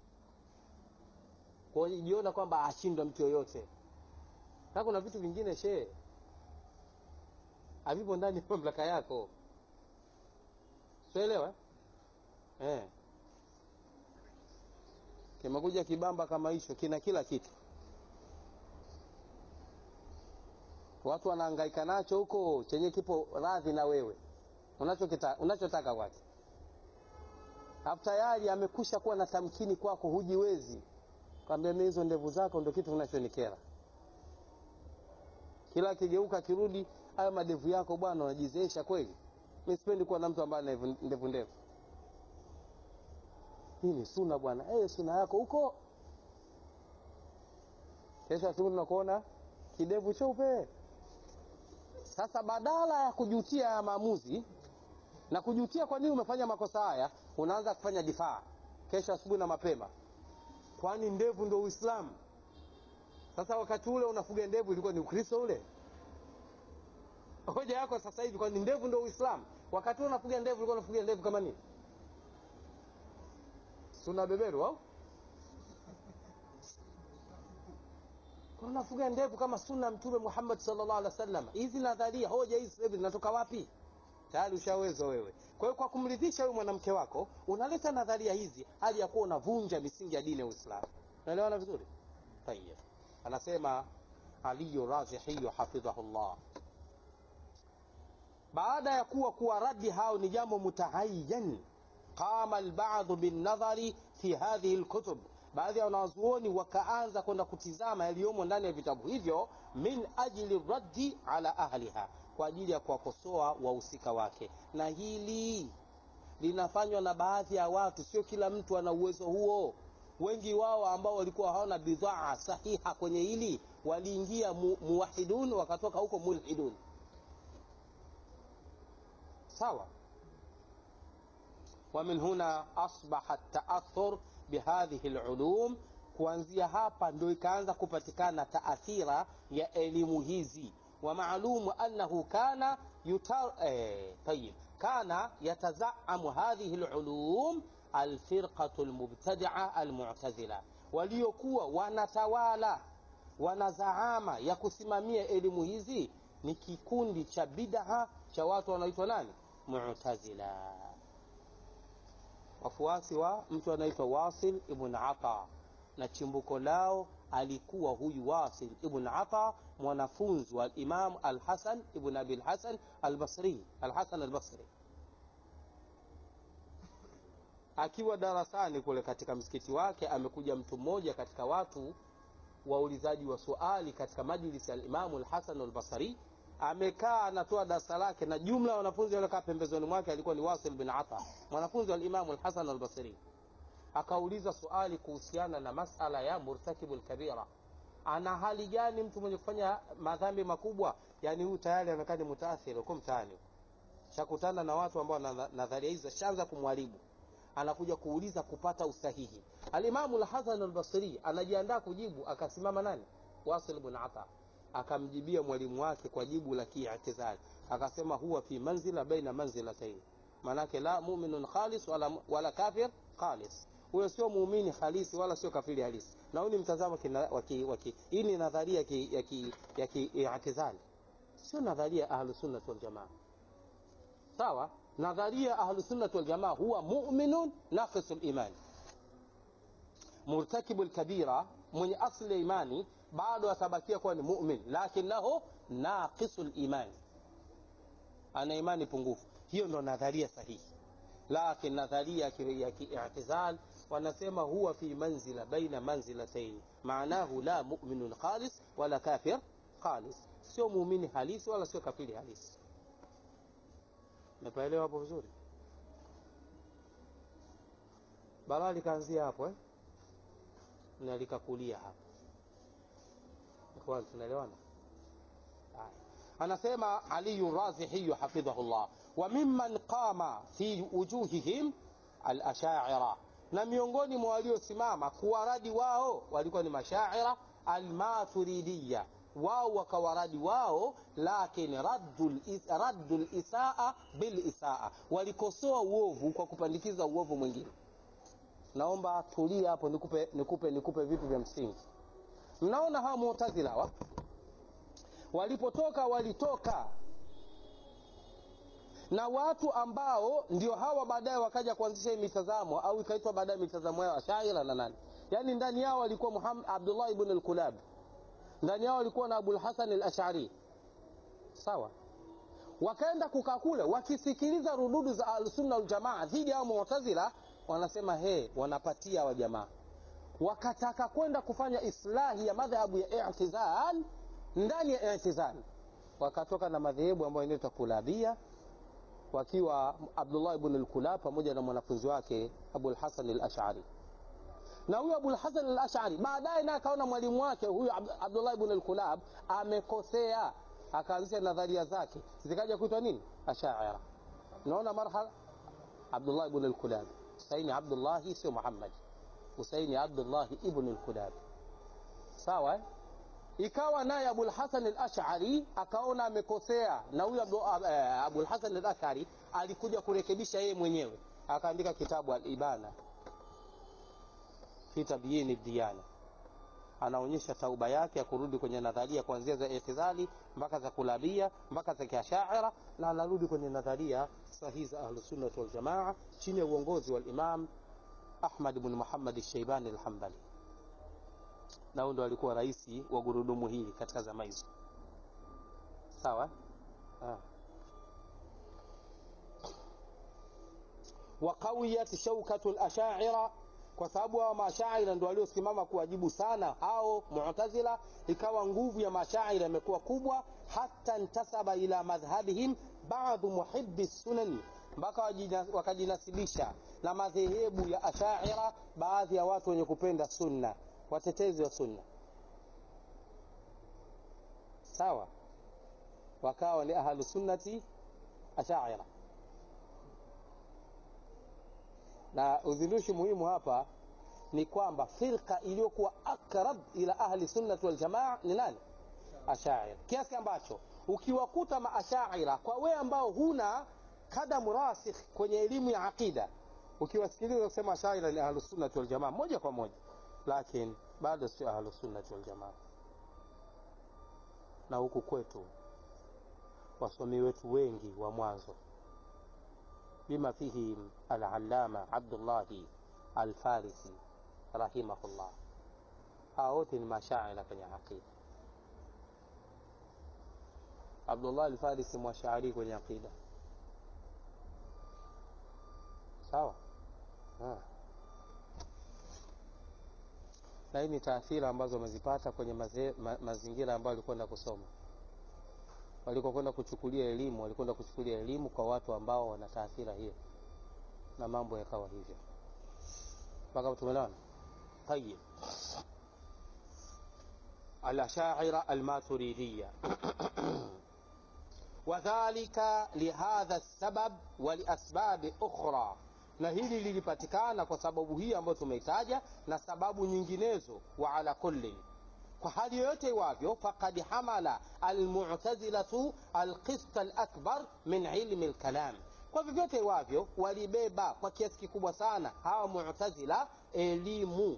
kujiona kwamba ashindwa mtu yoyote na kuna vitu vingine shee havipo ndani ya mamlaka yako sielewa eh kimekuja kibamba kama hicho kina kila kitu watu wanahangaika nacho huko chenye kipo radhi na wewe unachotaka unachotaka kwake hapo tayari amekusha kuwa na tamkini kwako hujiwezi kwambia mi hizo ndevu zako ndo kitu kinachonikera kila akigeuka akirudi hayo madevu yako bwana unajizeesha kweli mi sipendi kuwa na mtu ambaye ana ndevu ndevu hii ni suna bwana hey, suna yako huko kesho asubuhi tunakuona kidevu cheupe sasa badala ya kujutia ya maamuzi na kujutia kwa nini umefanya makosa haya unaanza kufanya difaa kesho asubuhi na mapema kwani ndevu ndo uislamu sasa wakati ule unafuga ndevu ilikuwa ni ukristo ule hoja yako sasa hivi kwani ndevu ndo uislamu wakati huo unafuga ndevu ulikuwa unafuga ndevu kama nini suna beberu au unafuga ndevu kama sunna mtume Muhammad sallallahu alaihi wasallam hizi nadharia hoja hizi sasa hivi zinatoka wapi tayari ushawezwa wewe kwa hiyo kwa kumridhisha huyu mwanamke wako unaleta nadharia hizi hali ya kuwa unavunja misingi ya dini ya Uislamu unaelewana vizuri tayeb anasema Ali Razihi hafidhahullah baada ya kuwa kuwa radi hao ni jambo mutahayyan qama alba'd bin nadhari fi hadhihi alkutub baadhi ya wanazuoni wakaanza kwenda kutizama yaliyomo ndani ya vitabu hivyo min ajli raddi ala ahliha kwa ajili ya kuwakosoa wahusika wake na hili linafanywa na baadhi ya watu sio kila mtu ana uwezo huo wengi wao ambao walikuwa hawana bidhaa sahiha kwenye hili waliingia mu, muwahidun wakatoka huko mulhidun sawa ومن هنا أصبح التأثر بهذه العلوم kuanzia hapa ndio ikaanza kupatikana taathira ya elimu hizi ومعلوم أنه كان يتر... eh, طيب كان يتزعم هذه العلوم الفرقة المبتدعة المعتزلة waliokuwa wanatawala wanazaama ya kusimamia elimu hizi ni kikundi cha bid'a cha watu wanaitwa nani mu'tazila wafuasi wa mtu anaitwa Wasil ibn Ata na chimbuko lao alikuwa huyu Wasil ibn Ata mwanafunzi wa Imam Al-Hasan ibn Abi Al-Hasan Al-Basri Al-Hasan Al-Basri akiwa darasani kule katika msikiti wake amekuja mtu mmoja katika watu waulizaji wa swali katika majlisi ya Imam Al-Hasan Al-Basri amekaa anatoa darasa lake na jumla ya wanafunzi waliokaa pembezoni mwake alikuwa ni Wasil bin Ata mwanafunzi wa Imam Al-Hasan Al-Basri akauliza swali kuhusiana na masala ya murtakibul kabira ana hali gani mtu mwenye kufanya madhambi makubwa yani huyu tayari anakaa ni mutaathir uko mtaani shakutana na watu ambao na nadharia hizo shanza kumwaribu anakuja kuuliza kupata usahihi alimamu al-Hasan al-Basri anajiandaa kujibu akasimama nani Wasil ibn Ata akamjibia mwalimu wake kwa jibu la kiitizali akasema huwa fi manzila baina manzilatayn manake la mu'minun khalis wala, wala kafir khalis huyo sio muumini halisi wala sio kafiri halisi na huu ni mtazamo waki, waki, hii ni nadharia ya ki, ya kiitizali sio nadharia ahlus sunnah wal jamaa sawa nadharia ahlus sunnah wal jamaa huwa mu'minun naqisul iman murtakibul kabira mwenye asli ya imani bado atabakia kuwa ni mu'min lakinahu naqisul iman ana imani pungufu hiyo ndo nadharia sahihi lakin nadharia ya kiitizal wanasema huwa fi manzila baina manzilatayn maanahu la mu'minun khalis wala kafir khalis sio muumini halisi wala sio kafiri halisi mepaelewa hapo vizuri balaa likaanzia hapo eh? na likakulia hapo ikhwan tunaelewana anasema Ali Razihi hafidhahullah wa mimman qama fi wujuhihim al-asha'ira na miongoni mwa waliosimama kuwaradi wao walikuwa ni mashaira al-maturidiyya wao wakawaradi wao lakini raddul raddul isaa bil isaa walikosoa uovu kwa kupandikiza uovu mwingine naomba tulia hapo nikupe nikupe nikupe vitu vya msingi mnaona hawa mu'tazila wa walipotoka walitoka na watu ambao ndio hawa baadaye wakaja kuanzisha hii mitazamo au ikaitwa baadaye mitazamo yao ashaira na nani yani ndani yao walikuwa Muhammad Abdullah ibn al-Kulab ndani yao walikuwa na Abul Hasan al-Ash'ari sawa wakaenda kukaa kule wakisikiliza rududu za al-sunna wal jamaa dhidi ya mu'tazila wanasema he wanapatia wa jamaa wakataka kwenda kufanya islahi ya madhhabu ya i'tizal ndani ya i'tizal wakatoka na madhehebu ambayo inaitwa kulabia wakiwa Abdullah ibn al-Kulab pamoja na mwanafunzi wake Abul Hasan al-Ash'ari na huyu Abul Hasan al-Ash'ari baadaye naye akaona mwalimu wake huyu Abdullah ibn al-Kulab amekosea akaanzisha nadharia zake zikaja kuitwa nini ashaira naona marhala Abdullah ibn al-Kulab Husaini Abdullah sio Muhammad Husaini Abdullah ibn al-Kulab sawa eh? ikawa naye abulhasan al-ash'ari akaona amekosea na huyu Abu- eh, abulhasan al-ash'ari alikuja kurekebisha yeye mwenyewe akaandika kitabu al-ibana fi tabyini diyana anaonyesha tauba yake ya kurudi kwenye nadharia kuanzia za itidhali mpaka za kulabia mpaka za kiashaira na anarudi kwenye nadharia sahihi za ahlusunnat waljamaa chini ya uongozi wa imam ahmad bn muhammad shaibani alhambali na huyu ndo alikuwa rais wa gurudumu hili katika zama hizo sawa ah. waqawiyat shaukatu lashaira kwa sababu hao mashaira ndo waliosimama kuwajibu sana hao mu'tazila ikawa nguvu ya mashaira imekuwa kubwa hata ntasaba ila madhhabihim baadhu muhibbi sunan mpaka wajina- wakajinasibisha na madhehebu ya ashaira baadhi ya watu wenye kupenda sunna watetezi wa sunna sawa wakawa ni ahlu sunnati ashaira na uzindushi muhimu hapa ni kwamba firqa iliyokuwa akrab ila ahli sunnati waljamaa ni nani ashaira kiasi ambacho ukiwakuta maashaira kwa wewe ambao huna kadamu rasikh kwenye elimu ya aqida ukiwasikiliza kusema ashaira ni ahlu sunnati waljamaa moja kwa moja lakini bado sio ahlu sunnati waljamaa na huku kwetu wasomi wetu wengi wa mwanzo بما فيهم العلامة عبد الله الفارسي رحمه الله hao wote ni mashaira kwenye aqida abdullah alfarisi mwashairi kwenye aqida sawa Ah. na hii ni taathira ambazo wamezipata kwenye maze, ma, mazingira ambayo walikwenda kusoma walikokwenda kuchukulia elimu walikwenda kuchukulia elimu kwa watu ambao wana taathira hiyo na mambo yakawa hivyo mpaka tumeelewana tayib الأشاعرة الماتريدية وذلك لهذا السبب ولأسباب أخرى na hili lilipatikana kwa sababu hii ambayo tumeitaja na sababu nyinginezo wa ala kullin kwa hali yoyote iwavyo fakad hamala almutazilatu alqist alakbar min ilmi lkalam kwa vyovyote iwavyo walibeba kwa kiasi kikubwa sana hawa mutazila elimu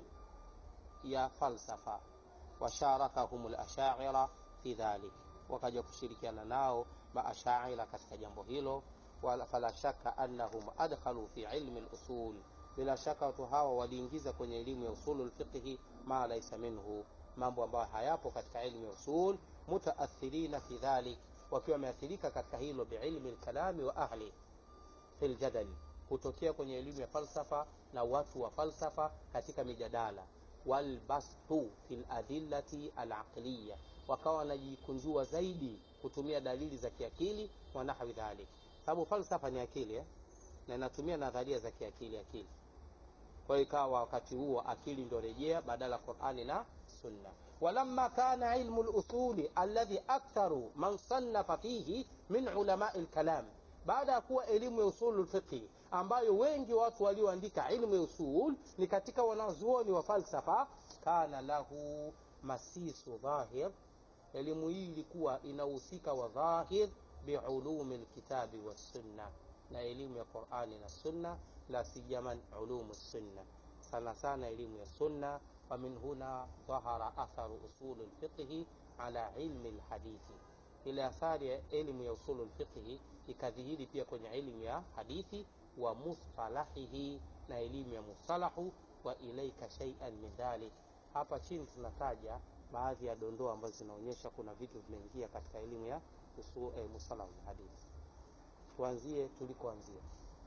ya falsafa washarakahum lashaira fi dhalik wakaja kushirikiana nao maashaira katika jambo hilo wala fala shaka annahum adkhalu fi ilmi lusul bila shaka watu hawa waliingiza kwenye elimu ya usulu lfiqhi ma laisa minhu mambo ambayo hayapo katika ilmu ya usul mutaathirina fi dhalik wakiwa wameathirika katika hilo biilmi lkalami wa ahli fi ljadali kutokea kwenye elimu ya falsafa na watu wa falsafa katika mijadala walbastu fi ladillati alaqliya wakawa wanajikunjua zaidi kutumia dalili za kiakili wa nahwi dhalik sababu falsafa ni akili eh? na inatumia nadharia za kiakili akili kwa hiyo ikawa wakati huo akili ndio rejea badala ya qurani na sunna walamma kana ilmu lusuli alladhi aktharu man sannafa fihi min ulamai lkalam baada ya kuwa elimu ya usulu lfiqhi ambayo wengi watu walioandika ilmu ya usul ni katika wanazuoni wa falsafa kana lahu masisu dhahir elimu hii ilikuwa inahusika wa dhahir biulumi lkitabi wassunna na elimu ya qurani na sunna la sijaman ulumu sunna sana sana elimu ya sunna ومن هنا ظهر أثر أصول الفقه على علم الحديث ile athari ya elimu ya usulu lfiqhi ikadhihiri pia kwenye elimu ya hadithi wa mustalahihi na elimu ya mustalahu wa ilaika shaian min dhalik hapa chini tunataja baadhi ya dondoo ambazo zinaonyesha kuna vitu vimeingia katika elimu ya usul, eh, mustalahu hadithi tuanzie tulikoanzia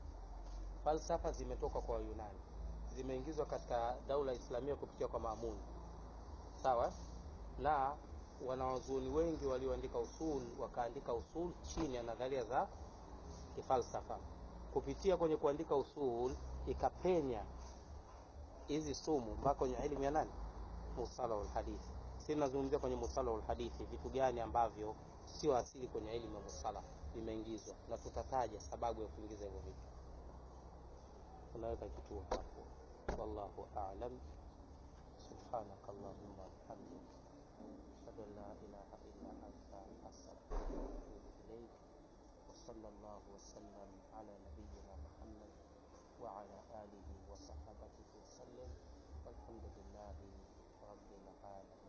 falsafa zimetoka kwa wayunani zimeingizwa katika daula islamia kupitia kwa maamuni sawa na wanawazuoni wengi walioandika usul wakaandika usul chini ya nadharia za kifalsafa kupitia kwenye kuandika usul ikapenya hizi sumu mpaka kwenye elimu ya nani musalahu lhadithi si nazungumzia kwenye musalahu lhadithi vitu gani ambavyo sio asili kwenye elimu ya musalah vimeingizwa na tutataja sababu ya kuingiza hivyo vitu unaweka kituo hapo wallahu alam subhanaka allahumma bihamdik أشهد أن لا إله إلا أنت أستغفرك وأتوب إليك وصلى الله وسلم على نبينا محمد وعلى آله وصحبه وسلم والحمد لله رب العالمين